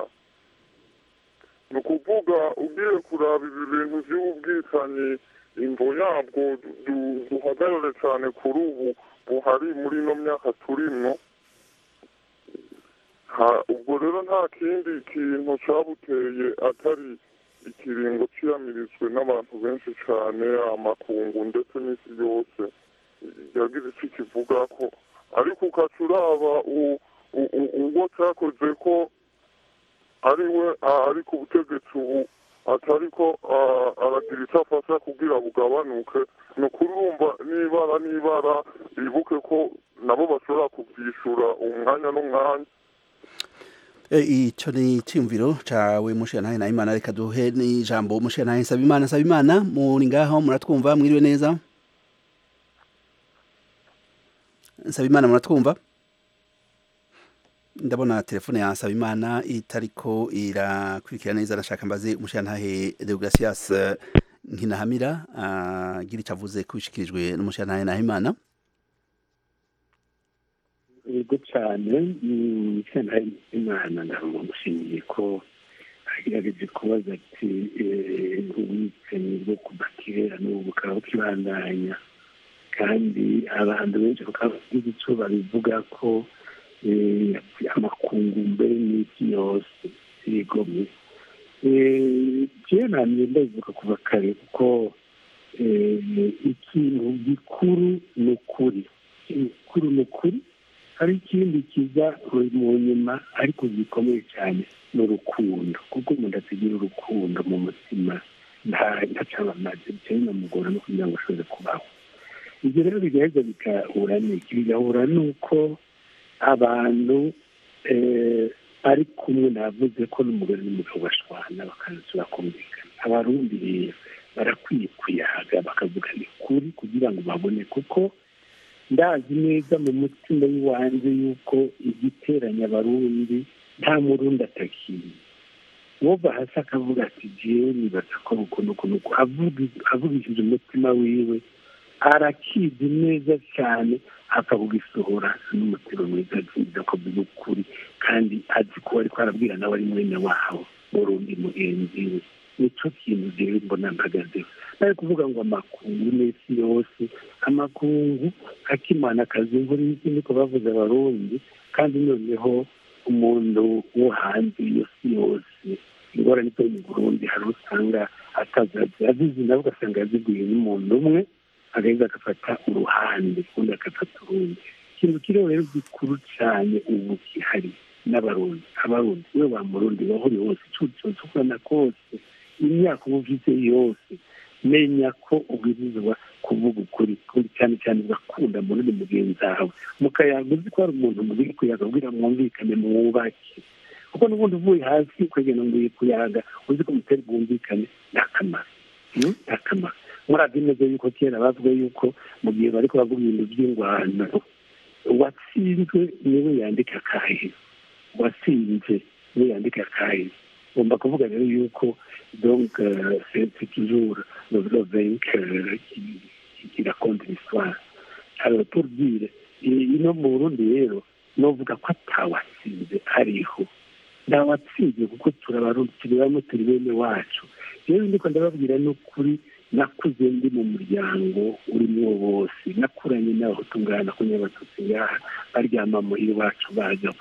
ni ukuvuga ugiye kuraba ibi bintu by'ubwicanyi imvo yabwo duhagarare cyane kuri ubu buhari muri ino myaka turimwo ubwo rero nta kindi kintu cyabuteye atari ikiringo cyiyamirijwe n'abantu benshi cyane amakungu ndetse n'isi yose yagize icyo kivuga ko ariko ukaca uraba ubwo cyakoze ko ari we ari ku butegetsi ubu atari ko aragira icyo afasha kugira bugabanuke ni ukurumva n'ibara n'ibara bibuke ko nabo bashobora kubyishyura umwanya n'umwanya icyo ni icyumviro cyawe mushirantahe na imana reka duhe n'ijambo mushirantahe nsaba imana nsaba imana muri ngaho muratwumva mwiriwe neza nsaba imana muratwumva ndabona telefone ya nsaba imana itariko irakurikira neza nashaka mbaze umushirantahe deogratias nkinahamira agira icyo avuze ko bishikirijwe n'umushirantahe nahimana yego cyane sentare imana ndamushimiye ko agerageje kubaza ati ubwicanyi bwo kuva kera n'ubu bukaba bukibandanya kandi abantu benshi bakaba bagize icyo babivuga ko amakungu mbere n'isi yose yigomye jewe namye ndabivuga kuva kare kuko ikintu gikuru ni ukuri gikuru ni ukuri hari ikindi kiza mu nyuma ariko gikomeye cyane ni urukundo kuko umuntu atagira urukundo mu mutima ntacaba amazi bityo binamugora no kugira ngo ashobore kubaho ibyo rero bigaheza bigahura n'iki bigahura n'uko abantu ari kumwe navuze ko n'umugore n'umugabo bashwana bakaza bakumvikana abarundi rero barakwiye kuyaga bakavugana ukuri kugira ngo babone kuko ndazi neza mu mutima w'iwanjye yuko igiteranya abarundi nta murundi atakiye wova hasi akavuga ati jewe nibaza ko ukuntu ukuntu avugishije umutima wiwe arakizi neza cyane apfa kugisohora n'umutima mwiza aziza ko biba ukuri kandi azi ko ariko arabwira nawe ari mwene waho murundi mugenzi we nicyo kintu rero mbona mpagazeho nari kuvuga ngo amakungu n'isi yose amakungu akimana akazi imvura n'ikindi ko bavuze abarundi kandi noneho umuntu wo hanze iyo si yose ingorane zo mu burundi hari usanga atazazi azizi nawe ugasanga yaziguye n'umuntu umwe agaheza agafata uruhande undi agafata urundi ikintu kiriho rero gikuru cyane ubu gihari n'abarundi abarundi we wa murundi wahuri hose icucu cyose ukubona kose imyaka uba ufite yose menya ko ubwirizwa kuvuga ukuri cyane cyane ugakunda munini mugenzi wawe mukayaga uzi ko hari umuntu muri kuyaga ubwira mwumvikane mwubake kuko n'ubundi uvuye hasi ukagenda ngo kuyaga uzi ko mutari bwumvikane ni akamaro ni akamaro murazi neza yuko kera bavuga yuko mu gihe bari kubavuga ibintu by'ingwano uwatsinzwe niwe yandika akahe uwatsinze niwe yandika akahe ngomba kuvuga rero yuko donc c'est toujours le, le vainqueur qui, qui raconte l'histoire alors pour dire ino mu burundi rero novuga ko atawatsinze ariho ntawatsinze kuko turabarundi turi bamwe turi bene wacu rero ndiko ndababwira n'ukuri nakuze ndi mu muryango urimo bose nakuranye n'abahutu ngaha nakunye abatutsi ngaha baryama muhira iwacu baza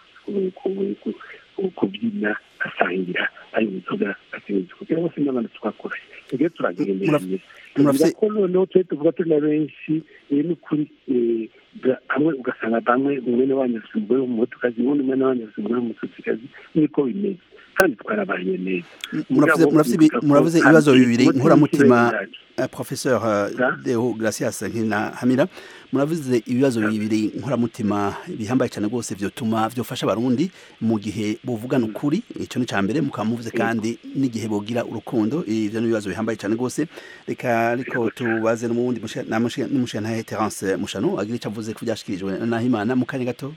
kubyina basangira ari inzoga basinzi kugira bose n'abana twakoranye tujye turagenderanye tuvuga ko noneho tujye tuvuga turi na benshi ni ukuri hamwe ugasanga bamwe umwene wanyu afite umugore w'umuhutukazi uwundi umwene wanyu afite umugore w'umututsikazi niko bimeze kandi twarabanye neza muravuze ibibazo bibiri nkuramutima professeur deo gracias nkina hamira muravuze ibibazo bibiri nkuramutima bihambaye cyane rwose vyotuma vyofasha abarundi mu gihe buvugana ukuri ico ni cambere mukaba muvuze kandi n'igihe bogira urukundo ivyo ni ibibazo bihambaye cyane rwose reka ariko tubaze n'umundi n'umushantahe Terence Mushano agira ico avuze ku vyashikirijwe na Nahimana mu kanya gato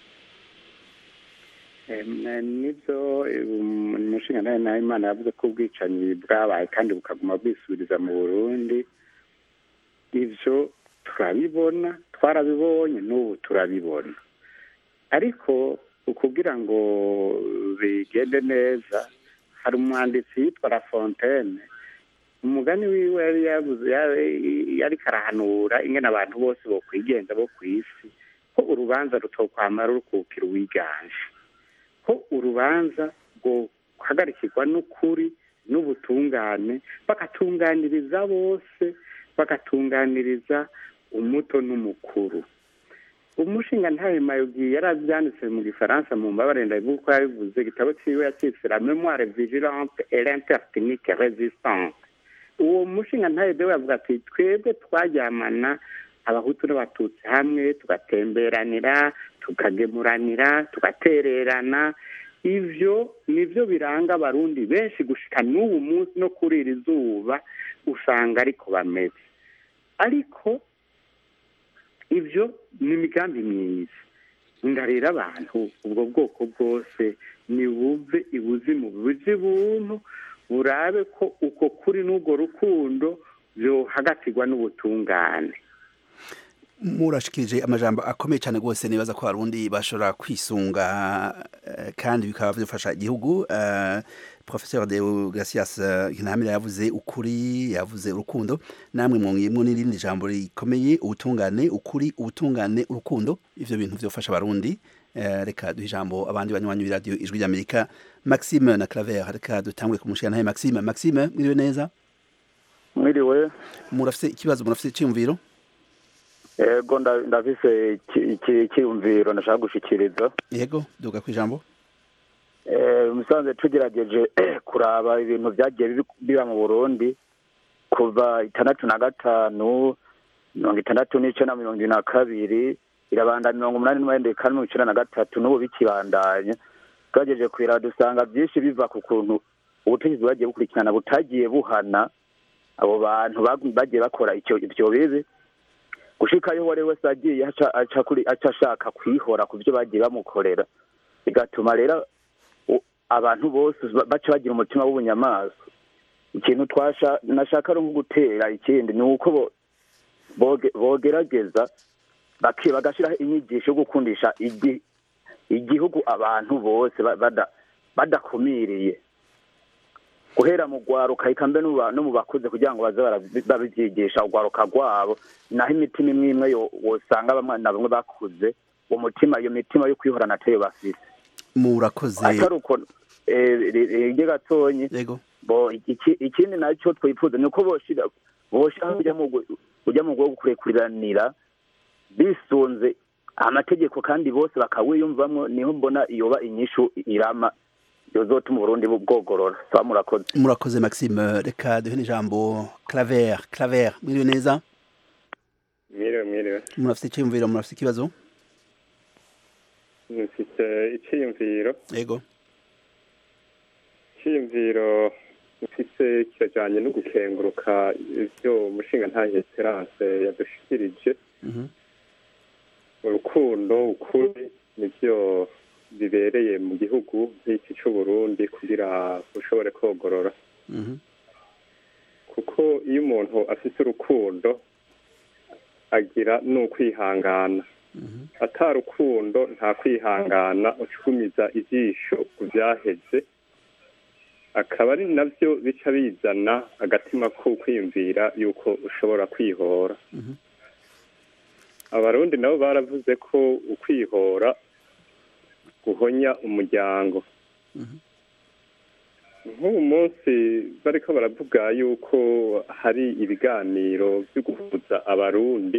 nibyo umushinga nawe nawe imana yavuze ko ubwicanyi bwabaye kandi bukaguma bwisubiriza mu burundi ibyo turabibona twarabibonye n'ubu turabibona ariko ukugira ngo bigende neza hari umwanditsi yitwa la fontaine umugani wiwe yari yabuze yari karahanura ingene abantu bose bo kwigenza bo ku isi ko urubanza rutokwamara rukukira uwiganje ko urubanza guhagarikirwa n'ukuri n'ubutungane bagatunganiriza bose bagatunganiriza umuto n'umukuru umushinga ntawe mayugi yari abyanditse mu gifaransa mu mbabare ndabivuga uko yabivuze igitabo cyiwe yakitse la memoire vigilante et l'intertechnique résistante uwo mushinga ntawe dewe yavuga ati twebwe twaryamana abahutu n'abatutsi hamwe tugatemberanira tukagemuranira tugatererana ivyo nivyo biranga abarundi benshi gushika n'ubu munsi no kuri iri zuba usanga ariko bameze ariko ivyo ni imigambi myiza ndarira abantu ubwo bwoko bwose nibuve ibuzimu buje buntu burabe ko uko kuri n'ubwo rukundo byohagatirwa n'ubutungane murashikirije amajambo akomeye cyane rwose nibaza ko abarundi bashobora kwisunga kandi bikaba bifasha igihugu professeur de gracias ntamira yavuze ukuri yavuze urukundo namwe mwongeyemo n'irindi jambo rikomeye ubutungane ukuri ubutungane urukundo ivyo bintu vyofasha abarundi reka duhe ijambo abandi banywanyi b'iradiyo ijwi ry'amerika maxime na claver reka dutangure kumushira nawe maxime maxime mwiriwe neza mwiriwe murafise ikibazo murafise iciyumviro yego ndafise icyiyumviro ndashaka gushikiriza yego duga ku ijambo musanze tugerageje kuraba ibintu byagiye biba mu burundi kuva itandatu na gatanu mirongo itandatu n'icyenda mirongo ibiri na kabiri irabanda mirongo umunani n'umunani kane mirongo icyenda na gatatu n'ubu bikibandanya tugerageje kureba dusanga byinshi biva ku kuntu ubutegetsi bwagiye bukurikirana butagiye buhana abo bantu bagiye bakora ibyo bibi gushikayo uwo ari wese agiye aca ashaka kwihora ku byo bagiye bamukorera bigatuma rero abantu bose baca bagira umutima w'ubunyamaswa ikintu twasha nashaka ari nko gutera ikindi ni uko bogerageza bagashyiraho inyigisho yo gukundisha igihugu abantu bose badakumiriye guhera mu rwaruka eka mbe no mu bakuze kugira ngo baze babibyigisha urwaruka rwabo naho imitima imwe imwe wosanga bamwe na bamwe bakuze uwo mutima iyo mitima yo kwihorana ateye bafite murakoze atari uko rege gatonyi ikindi nacyo twifuza ni uko boshira boshira ujya mu bwo kurekuriranira bisunze amategeko kandi bose bakawiyumvamo niho mbona iyoba inyishu irama yozotuma uburundi bwogorora saba murakoze murakoze maxime reka duhe n'ijambo claver claver mwiriwe neza mwiriwe mwiriwe murafite icyiyumviro murafite ikibazo mfite icyiyumviro yego icyiyumviro mfite kirajyanye no gukenguruka ibyo umushinga ntahe esperance yadushikirije urukundo ukuri nibyo bibereye mu gihugu nk'iki cy'uburundi kugira ushobore kogorora kuko iyo umuntu afite urukundo agira n'ukwihangana atarukundo nta kwihangana ucumiza ijisho ku byaheze akaba ari nabyo bica bizana agatima ko kwiyumvira yuko ushobora kwihora abarundi nabo baravuze ko ukwihora guhonya umuryango nk'ubu munsi bariko baravuga yuko hari ibiganiro byo guhuza abarundi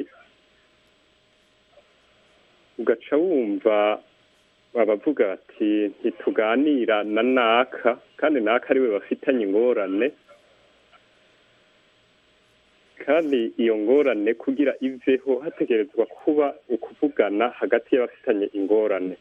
ugaca wumva babavuga bati ntituganira na naka kandi naka ariwe bafitanye ingorane kandi iyo ngorane kugira iveho hategerezwa kuba ukuvugana hagati y'abafitanye ingorane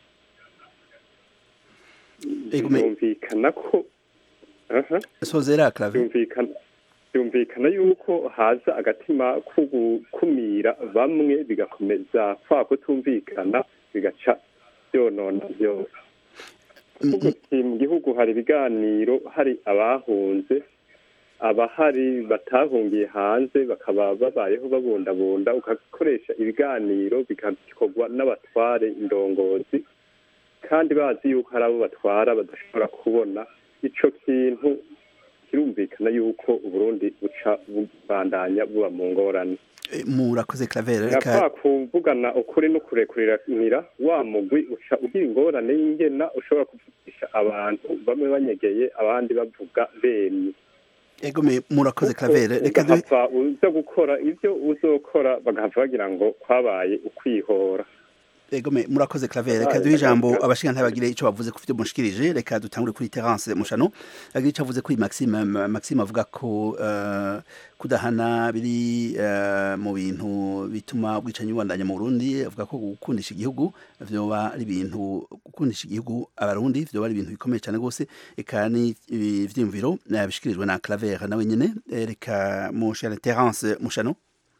byumvikana ko sozera clave byumvikana yuko haza agatima ko gukumira bamwe bigakomeza kwa kutumvikana bigaca byonona byose mu gihugu hari ibiganiro hari abahunze abahari batahungiye hanze bakaba babayeho babundabunda ugakoresha ibiganiro bigakorwa n'abatware indongozi kandi bazi yuko hari abo batwara badashobora kubona icyo kintu kirumvikana yuko uburundi buca bubandanya buba mu ngorane murakoze claver reka kuvugana ukuri no kurekuriranira wa mugwi uca ugira ingorane y'ingena ushobora kuvugisha abantu bamwe banyegeye abandi bavuga bemye egome murakoze claver reka duhe uza gukora ibyo uzokora bagahava bagira ngo kwabaye ukwihora egome murakoze claver reka duhe ijambo abashinga ntibagire icyo bavuze ku byo mushikirije reka dutangure kuri terence mushano agire icyo avuze kuri maxime maxime avuga ko uh, kudahana biri uh, mu bintu bituma ubwicanyi bubandanya mu burundi avuga ko gukundisha igihugu vyoba ari ibintu gukundisha igihugu abarundi vyoba ari ibintu bikomeye cyane rwose eka ni ivyiyumviro bishikirijwe na claver nawe nyene reka mushane terence mushano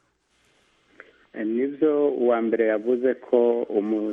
nibyo uwa mbere yavuze ko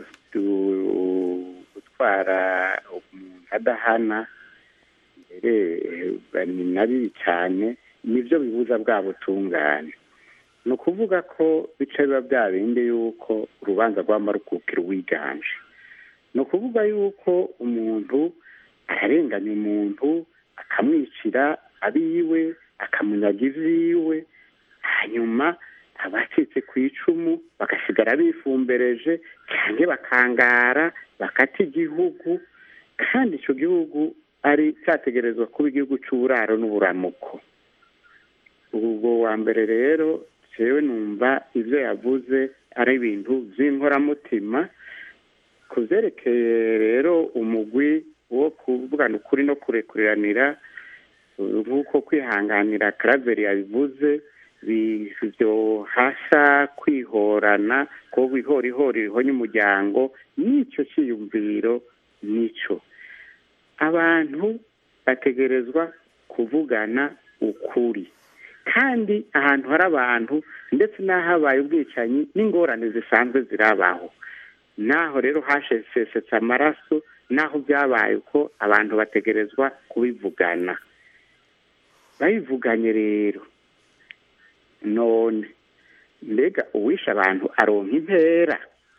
gutwara umuntu adahana mbere ni na bibi cyane nibyo bibuza bwa butungane ni ukuvuga ko bica biba bya bindi yuko urubanza rw'amarukukiro wiganje ni ukuvuga yuko umuntu ararenganya umuntu akamwicira abiwe akamunyaga iviwe hanyuma abacitse ku icumu bagasigara bifumbereje cyangwa bakangara bakata igihugu kandi icyo gihugu ari cyategerezwa kuba igihugu cy'uburaro n'uburamuko ubwo wa mbere rero jewe numva ibyo yavuze ari ibintu by'inkoramutima ku byerekeye rero umugwi wo kuvugana ukuri no kurekuriranira nk'uko kwihanganira karaveri yabivuze byohasha kwihorana ko ihorihori rihonya umuryango n'icyo cyiyumviro nicyo abantu bategerezwa kuvugana ukuri kandi ahantu hari abantu ndetse n'ahabaye ubwicanyi n'ingorane zisanzwe zirabaho naho rero hashesetse amaraso naho byabaye uko abantu bategerezwa kubivugana babivuganye rero none mbega uwishe abantu aronka impera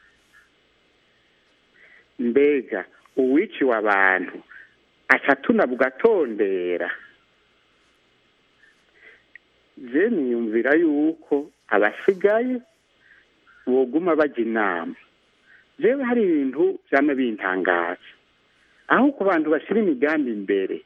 mbega uwiciwe abantu aca tunabugatondera je niyumvira yuko abasigaye boguma bajya inama jewe hari ibintu vyama bintangaza aho ku bantu bashyira imigambi imbere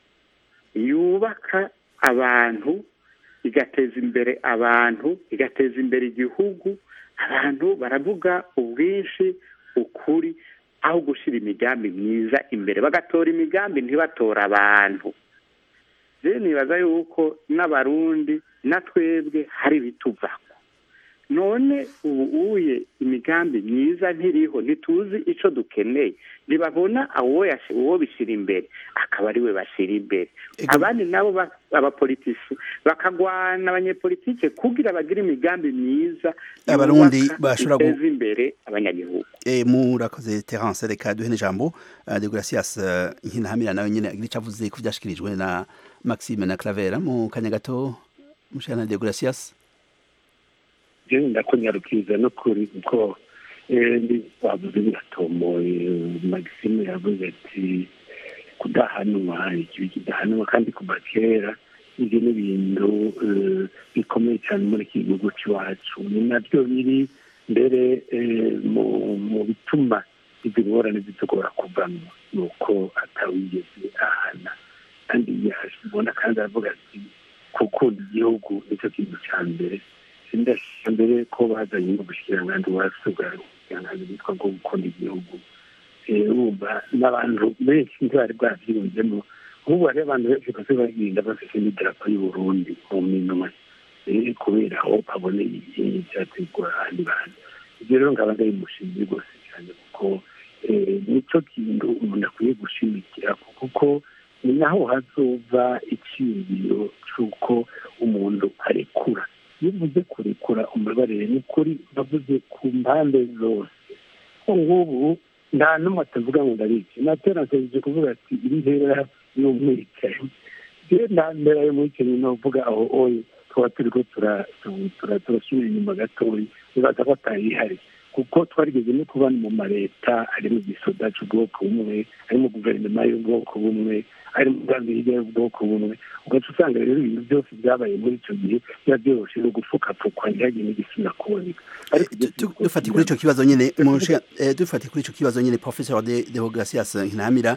yubaka abantu igateza imbere abantu igateza imbere igihugu abantu baravuga ubwinshi ukuri aho gushyira imigambi myiza imbere bagatora imigambi ntibatora abantu rero nibaza yuko n'abarundi na twebwe hari ibituvako none ubu uye imigambi myiza ntiriho ntituzi icyo dukeneye ntibabona uwo bishyira imbere akaba ari we bashyira imbere abandi nabo abapolitisi bakagwana abanyepolitike kugira bagire imigambi myiza abarundi bashobora guteza imbere abanyagihugu murakoze terence reka duhe n'ijambo de gracias nkinahamira nawe nyine agira icyo avuze ko byashyikirijwe na maxime na clavera mu kanya gato mushana de gracias jewe ndakunyarukiza no kuri kuko bavuze biratomoye maxime yavuze ati kudahanwa ikibi kidahanwa kandi kuva kera ibyo ni ibintu bikomeye cyane muri iki gihugu cy'iwacu ni nabyo biri mbere mu bituma izi ngorane zitugora kuvamo ni uko atawigeze ahana kandi yabona kandi aravuga ati gukunda igihugu nicyo kintu cya mbere sindashira mbere ko bazanye ubushikiranganji wasubwa ubushikiranganji bwitwa bwo gukunda igihugu wumva n'abantu benshi ntibari bwavyiyumvemo ubu hariho abantu benshi bose bagenda bafise n'idarapo y'uburundi mu minwe kubera aho baboneye ivyategura ahandi bantu ivyo rero nkaba ndabimushimiye rwose cyane kuko nico kintu umuntu akwiye gushimikira kuko ni naho hazova icyiyumviro c'uko umuntu arekura iyo uvuze kurekura umubarire ni kuri bavuze ku mpande zose ngubu nta n'umwe atavuga ngo ndabizi natera nsejeje kuvuga ati iri hera y'umwicaye rero nta mbere y'umwicaye novuga aho oye tuba turiko turasubira inyuma gatoya nibaza ko atayihari kuko twarigeze no kuba mu maleta ari mu gisoda c'ubwoko bumwe ari mu guverinoma y'ubwoko bumwe ari mu ngambi hirya y'ubwoko bumwe ugaca usanga rero ibintu byose byabaye muri icyo gihe biba byoroshe no gupfukapfukwa ntihagire n'igisubira kuboneka dufatiye kuri icyo kibazo nyine dufatiye kuri icyo kibazo nyine professeur de deogratias nkinamira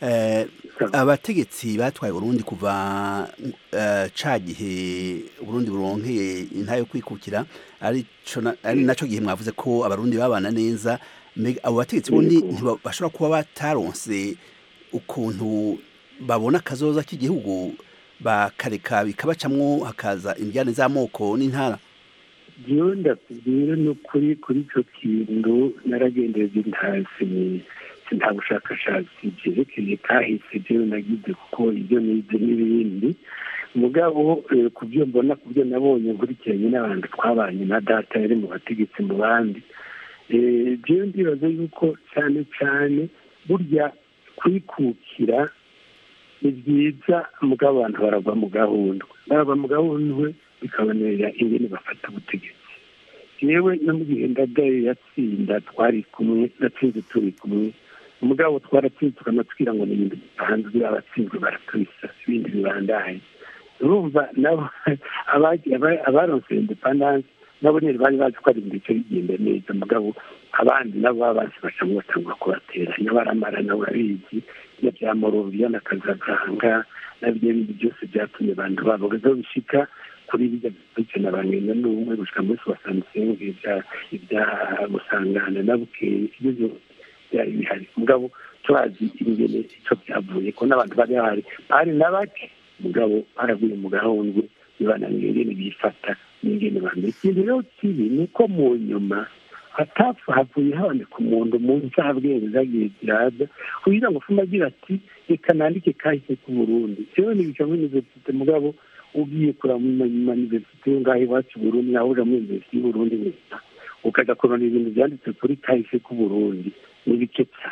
abategetsi batwaye urundi kuva ca gihe uburundi buronkeye inta yo kwikukira ari naco gihe mwavuze ko abarundi babana neza abo bategetsi bundi ntibashobora kuba bataronse ukuntu babona akazoza k'igihugu bakareka bikabacamwo hakaza indyane z'amoko n'intara jewe ndakubwira no kuri kuri ico kintu naragendeje ntasi nta bushakashatsi byerekeye kahise jewe nagize kuko ibyo nize n'ibindi mugabo ku byo mbona ku byo nabonye nkurikiranye n'abantu twabanye na data yari mu bategetsi mu bandi jewe ndibaza yuko cyane cyane burya kwikukira ni byiza mugabo abantu baragwa mu gahundwe baragwa mu gahundwe bikabanera ingene bafata ubutegetsi yewe no mu gihe ndadaye yatsinda twari kumwe natsinze turi kumwe umugabo twaratsinze tukanatwira ngo ni ibintu bisanzwe abatsinzwe baratwisa ibindi bibandaye urumva nabo abaronse independance nabo nyine bari bazi ko ari ibintu bice bigenda neza mugabo abandi nabo baba bazi bacamo batangwa kubatera nyabaramara nawe urabizi iyo bya morovia na kazaganga nabyo bindi byose byatumye abantu babo bishika kuri bijya bikena bangenda n'ubumwe gushika muri soixante-cinq ibya gusangana na bukeye ibyo byose byari bihari mugabo turazi ingene ico byavuye ko n'abantu bari bahari bari na bake mugabo baraguye mu gahundwe bibananiye ingene bifata n'ingene bambere ikintu rero kibi ni uko mu nyuma hatapfa havuye haboneka umuntu mu ncabwenge zagiye ziraza kugira ngo fume agira ati reka nandike kahise k'uburundi rero nibica muri universite mugabo ugiye kura mu maniversite yo ngaho iwacu burundi naho uja muri universite y'uburundi gusa ukaja kurona ibintu vyanditse kuri kahise k'uburundi ni bike cyane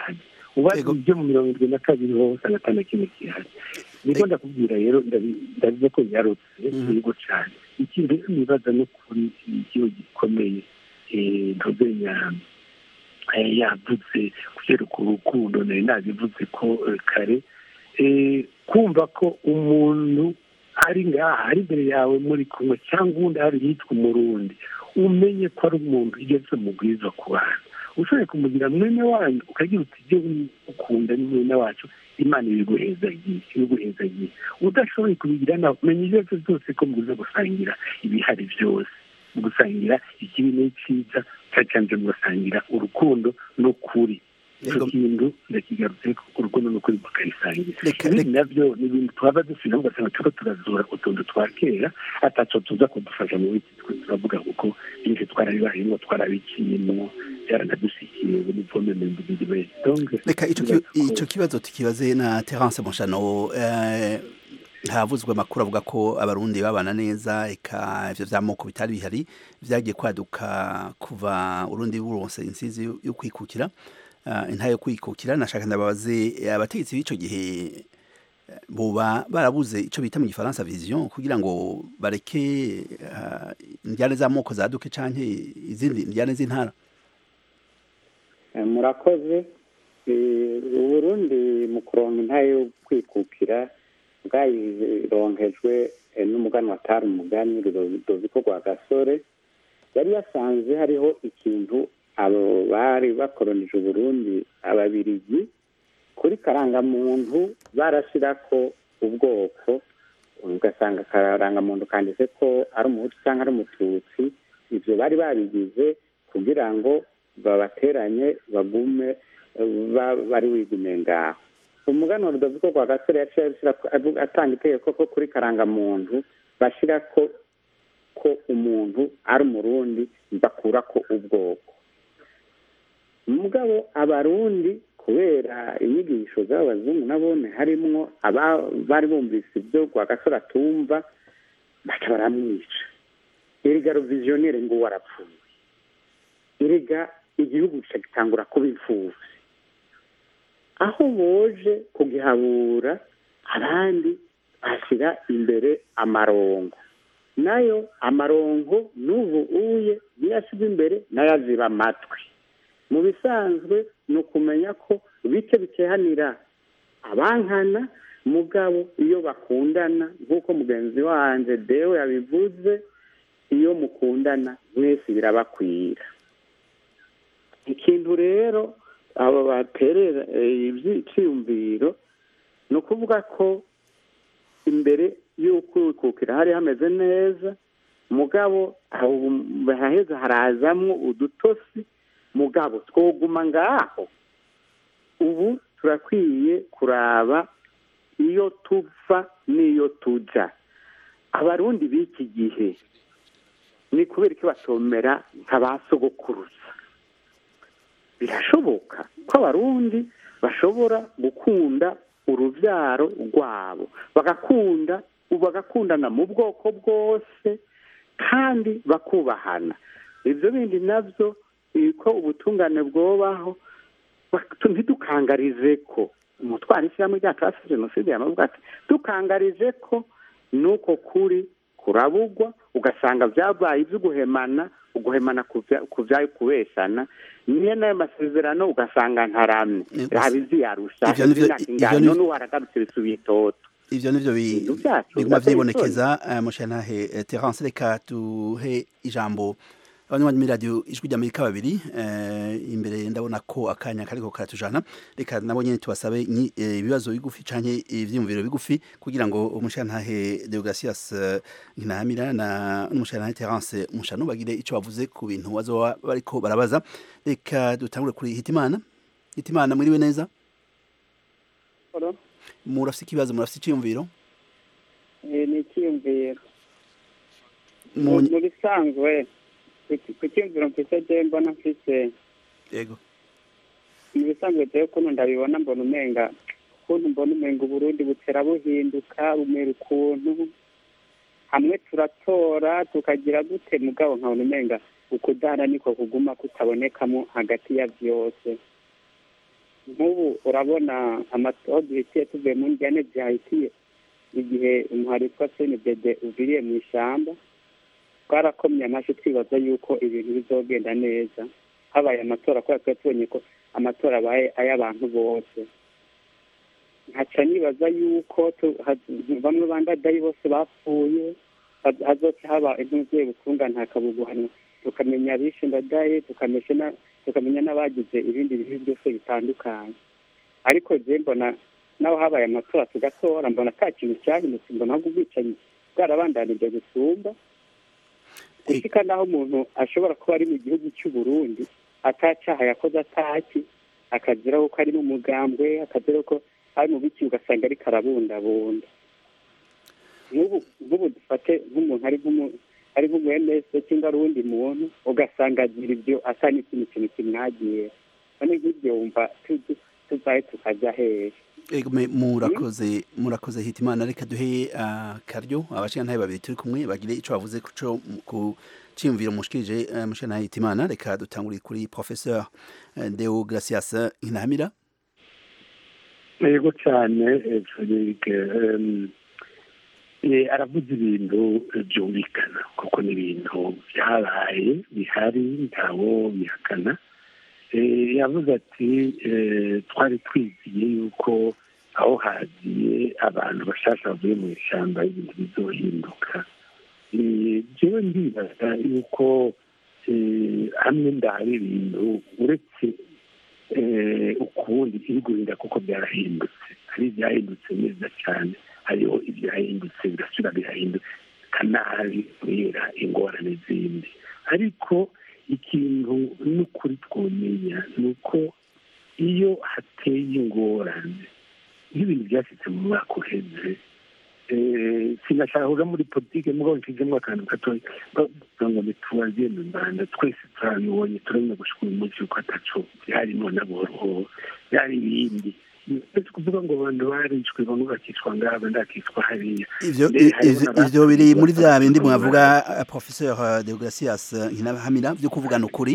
ubaze ibyo mu mirongo irindwi na kabiri ho usanga ata na kimwe gihari niko ndakubwira rero ndabivuze ko yarutse yego cyane ikindi nibaza no kuri igihugu gikomeye ntuzenya yavuze kubera urukundo nari nabivuze ko kare kumva ko umuntu ari ngaha ari imbere yawe muri kumwe cyangwa undi hari yitwa umurundi umenye ko ari umuntu ugeze mu bwiza ku bantu ushoboye kumugira mwene wanyu ukagira uti ibyo ukunda ni mwene wacu imana ibiguhezagiye udashoboye kubigira nawe menya ibyo aribyo byose ko muguze gusangira ibihari byose mu gusangira ikibi n'icyiza cyane mugasangira urukundo n'ukuri icyo kintu ndakigarutse urukundo n'ukuri bakarisangira ibindi nabyo ni ibintu twaba dusubira ugasanga turiko turazura utuntu twa kera ataco tuza kudufasha mu wiki twe turavuga kuko byinshi twarabibayemo twarabiciyemo byaranadusikiye buri vome mu mbiri wese reka ico kibazo tukibaze na terence mushano havuzwe amakuru avuga ko abarundi babana neza eka ivyo vy'amoko bitari bihari vyagiye kwaduka kuva urundi buronse insizi yo kwikukira intayo kwikukira nashaka ndababaze abategetsi b'ico gihe boba barabuze ico bita mu gifaransa vision kugira ngo bareke indyane z'amoko zaduke canke izindi indyane z'intara murakoze uburundi mu kuronka intayo yo kwikukira bwayironkejwe n'umuganwa atari umugani rudoviko rwa gasore yari yasanze hariho ikintu abo bari bakoronije uburundi ababirigi kuri karangamuntu barashyirako ubwoko ugasanga akarangamuntu kanditse ko ari umuhutu cyangwa ari umututsi ibyo bari babigize kugira ngo babateranye bagume bari wigume ngaho umuganwa rudoviko rwa gasore yaciye atanga itegeko ko kuri karangamuntu bashyira ko ko umuntu ari umurundi bakura ko ubwoko mugabo abarundi kubera inyigisho z'abazungu nabone harimwo bari bumvise ibyo rwa gasore atumva baca baramwica erega roviziyonere ngo warapfuye erega igihugu gitangura kuba imfubyi aho boje kugihabura abandi bashyira imbere amarongo nayo amarongo n'ubu uye niyo ashyirwa imbere nayo aziba amatwi mu bisanzwe ni ukumenya ko bike bikehanira abankana mugabo iyo bakundana nk'uko mugenzi wanjye dewe yabivuze iyo mukundana mwese birabakwira ikintu rero abo baterera ibyiyumviro ni ukuvuga ko imbere y'ukwikukira hari hameze neza mugabo haheza harazamwo udutosi mugabo twoguma ngaho ubu turakwiye kuraba iyo tuva n'iyo tujya abarundi b'iki gihe ni kubera ko batomera nka ba sogokuruza birashoboka ko abarundi bashobora gukunda urubyaro rwabo bagakunda bagakundana mu bwoko bwose kandi bakubahana ibyo bindi nabyo ko ubutungane bwobaho ntidukangarize ko umutwaro ishyirahamwe ryacu hasi jenoside yamavuga ati dukangarize ko nuko kuri kurabugwa ugasanga byabaye ibyo guhemana uguhemana ku byayo kubeshana niyo nayo masezerano ugasanga ntaramye haba iziyarusha ingano n'uwaragarutse bisubiye itoto ivyo nivyo biguma vyibonekeza mushanahe terence reka tuhe ijambo abanywanyi muri radio ijwi ry'amerika babiri imbere ndabona ko akanya kariko karatujana reka nabo nyene tubasabe ibibazo bigufi canke ivyiyumviro bigufi kugira ngo umushantahe deogratias nkinahamira na n'umushantahe terence mushano bagire ico bavuze ku bintu bazoba bariko barabaza reka dutangure kuri hitimana hitimana mwiriwe neza murafise ikibazo murafise iciyumviro ni icyiyumviro mu bisanzwe ku cyumviro mfise je mbona mfise yego mu bisanzwe jewe ukuntu ndabibona mbona umenga ukuntu mbona umenga uburundi butera buhinduka bumera ukuntu hamwe turatora tukagira gute mugabo nkabona umenga ukudana niko kuguma kutabonekamo hagati ya vyose nk'ubu urabona aho duhitiye tuvuye mu njyane zihahitiye igihe umuhari witwa senidede uviriye mu ishyamba twarakomye amashyi twibaza yuko ibintu bizogenda neza habaye amatora kubera twari tubonye ko amatora abaye ay'abantu bose nkaca nibaza yuko bamwe bandadayi bose bapfuye hazoca haba intuzuye butungane hakabuguhanwa tukamenya abishe ndadaye tukamenya n'abagize ibindi bibi byose bitandukanye ariko je mbona naho habaye amatora tugatora mbona ata kintu cyahindutse mbona ahubwo ubwicanyi bwarabandanije gusumba gushika naho umuntu ashobora kuba ari mu gihugu cy'u Burundi atacaha yakoze ataki akaziraho ko ari mu mugambwe akaziraho ko ari mu biki ugasanga ariko arabundabunda nk'ubu dufate nk'umuntu ari ari nk'umuemese cyangwa ari uwundi muntu ugasanga agira ibyo asa n'ikintu kintu kimwagiye none nk'ibyo wumva tuzaye tukajya hehe murakoze murakoze hitimana reka duhe akaryo abashingantahe babiri turi kumwe bagire icyo bavuze ku cyiyumviro mushikirije mushingantahe hitimana reka dutangurire kuri professeur deo gracias nkinahamira yego cyane frederic aravuze ibintu byumvikana kuko ni ibintu byabaye bihari ntawo bihakana yavuze ati twari twiziye yuko aho hagiye abantu bashasha bavuye mu ishyamba ibintu bizohinduka jewe ndibaza yuko hamwe ndahari ibintu uretse ukundi iri guhinda kuko byarahindutse hari ibyahindutse neza cyane hariho ibyahindutse bigasubira bihahinduka nabi kubera ingorane zindi ariko ikintu n'ukuri twumenya ni uko iyo hateye ingorane nk'ibintu byashyitse mu mwaka uheze sinashaka kuja muri politike mugabo nshizemo akantu gatoya bavuga ngo ntitubaziye mu rwanda twese turabibonye turabona gushika uyu munsi yuko ataco byarimo na buhoro byari ibindi uretse kuvuga ngo abantu barishwe bamwe bakicwa ngaha abandi bakicwa hariya ivyo biri muri vya bindi mwavuga professeur de gracias nkinahamira vyo kuvugana ukuri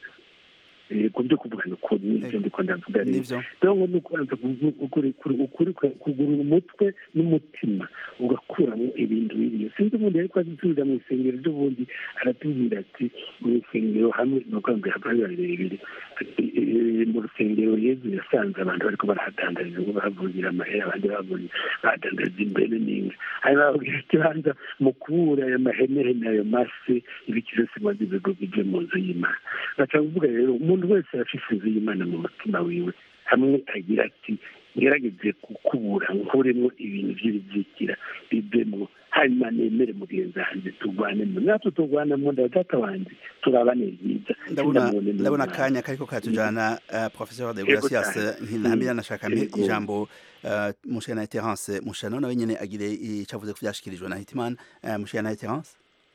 ku byo kuvugana ukuri nivyo ndiko ndavuga rero donc ni ukubanza ukuri kugurura umutwe n'umutima ugakuramo ibintu biriyo sinzi ubundi ariko azisubiza mu isengero ry'ubundi aratubwira ati mu isengero hamwe ni ukuvuga ngo hava birebire mu rusengero yezu yasanze abantu bariko barahadandariza ngo bahavugira amahera abandi bahadandariza imbere n'inka hanyuma babwira ikibanza mu kubura ayo mahenehene ayo mase ibiki byose maze ibigo bije mu nzu y'imana baca kuvuga rero umuntu wese afise inzu y'imana mu mutima wiwe hamwe agira ati ngerageze kukubura nkuremo ibintu by'ibizikira bivemo hanyuma nemere mugenzi wanjye turwanemo natwe turwanamo data wanjye turabane byiza ndabona akanya kariko katujana professeur de gracias nkinahamira nashaka ijambo mushana terence mushano nawe nyene agire icavuze ku vyashikirijwe na hitimana mushana terence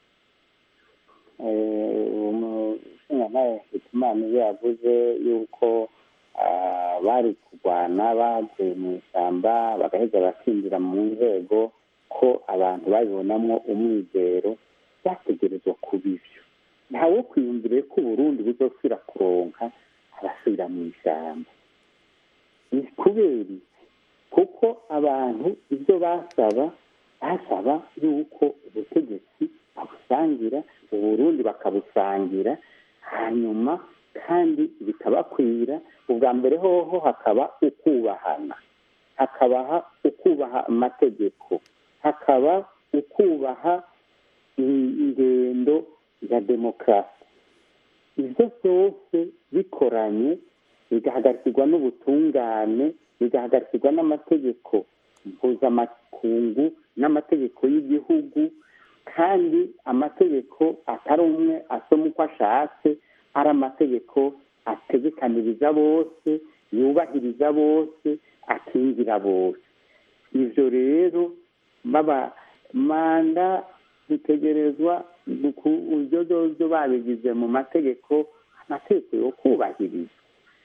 umushingantahe hitimana iyo yavuze yuko bari kurwana bavuye mu ishyamba bagaheza bakinjira mu nzego ko abantu babibonamo umwizero byategerezwa kuba ibyo ntawe kwiyumvire ko uburundi buzosubira kuronka abasubira mu ishyamba ni kubera iki kuko abantu ibyo basaba basaba yuko ubutegetsi babusangira uburundi bakabusangira hanyuma kandi bikabakwira ubwa mbere hoho hakaba ukubahana hakabaha ukubaha amategeko hakaba ukubaha ingendo ya demokarasi ibyo byose bikoranye bigahagarikirwa n'ubutungane bigahagarikirwa n'amategeko mpuzamakungu n'amategeko y'igihugu kandi amategeko atari umwe asoma uko ashatse ari amategeko ategekaniriza bose yubahiriza bose akingira bose ibyo rero baba manda bitegerezwa uburyo byo babigize mu mategeko amategeko yo kubahiriza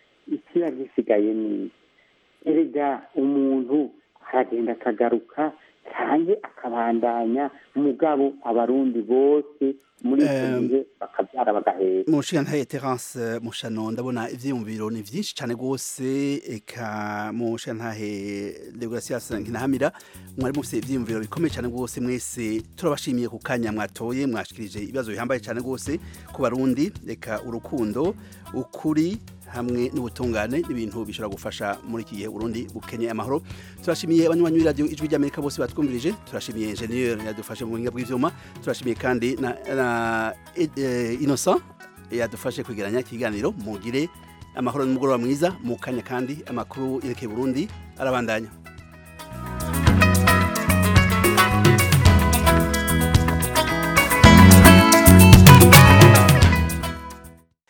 ikiba gisigaye ni erega umuntu aragenda akagaruka cyane akabandanya mugabo abarundi bose muri icyo gihe bakabyara bagahera mushiga ntaye terence mushano ndabona ivyiyumviro ni vyinshi cane gose eka mushiga ntahe degracias nkinahamira mwari mufise ivyiyumviro bikomeye cane gose mwese turabashimiye ku kanya mwatoye mwashikirije ibibazo bihambaye cane gose ku barundi eka urukundo ukuri hamwe n'ubutungane n'ibintu bishobora gufasha muri iki gihe Burundi bukenye amahoro turashimiye abanywanyi b'iradiyo ijwi ry'Amerika bose batwumvirije turashimiye ingenieur yadufashe mu buhinga bw'ivyuma turashimiye kandi na, na uh, Innocent yadufashe kwegeranya ikiganiro mugire amahoro n'umugoroba mwiza mu kanya kandi amakuru yerekeye Burundi arabandanya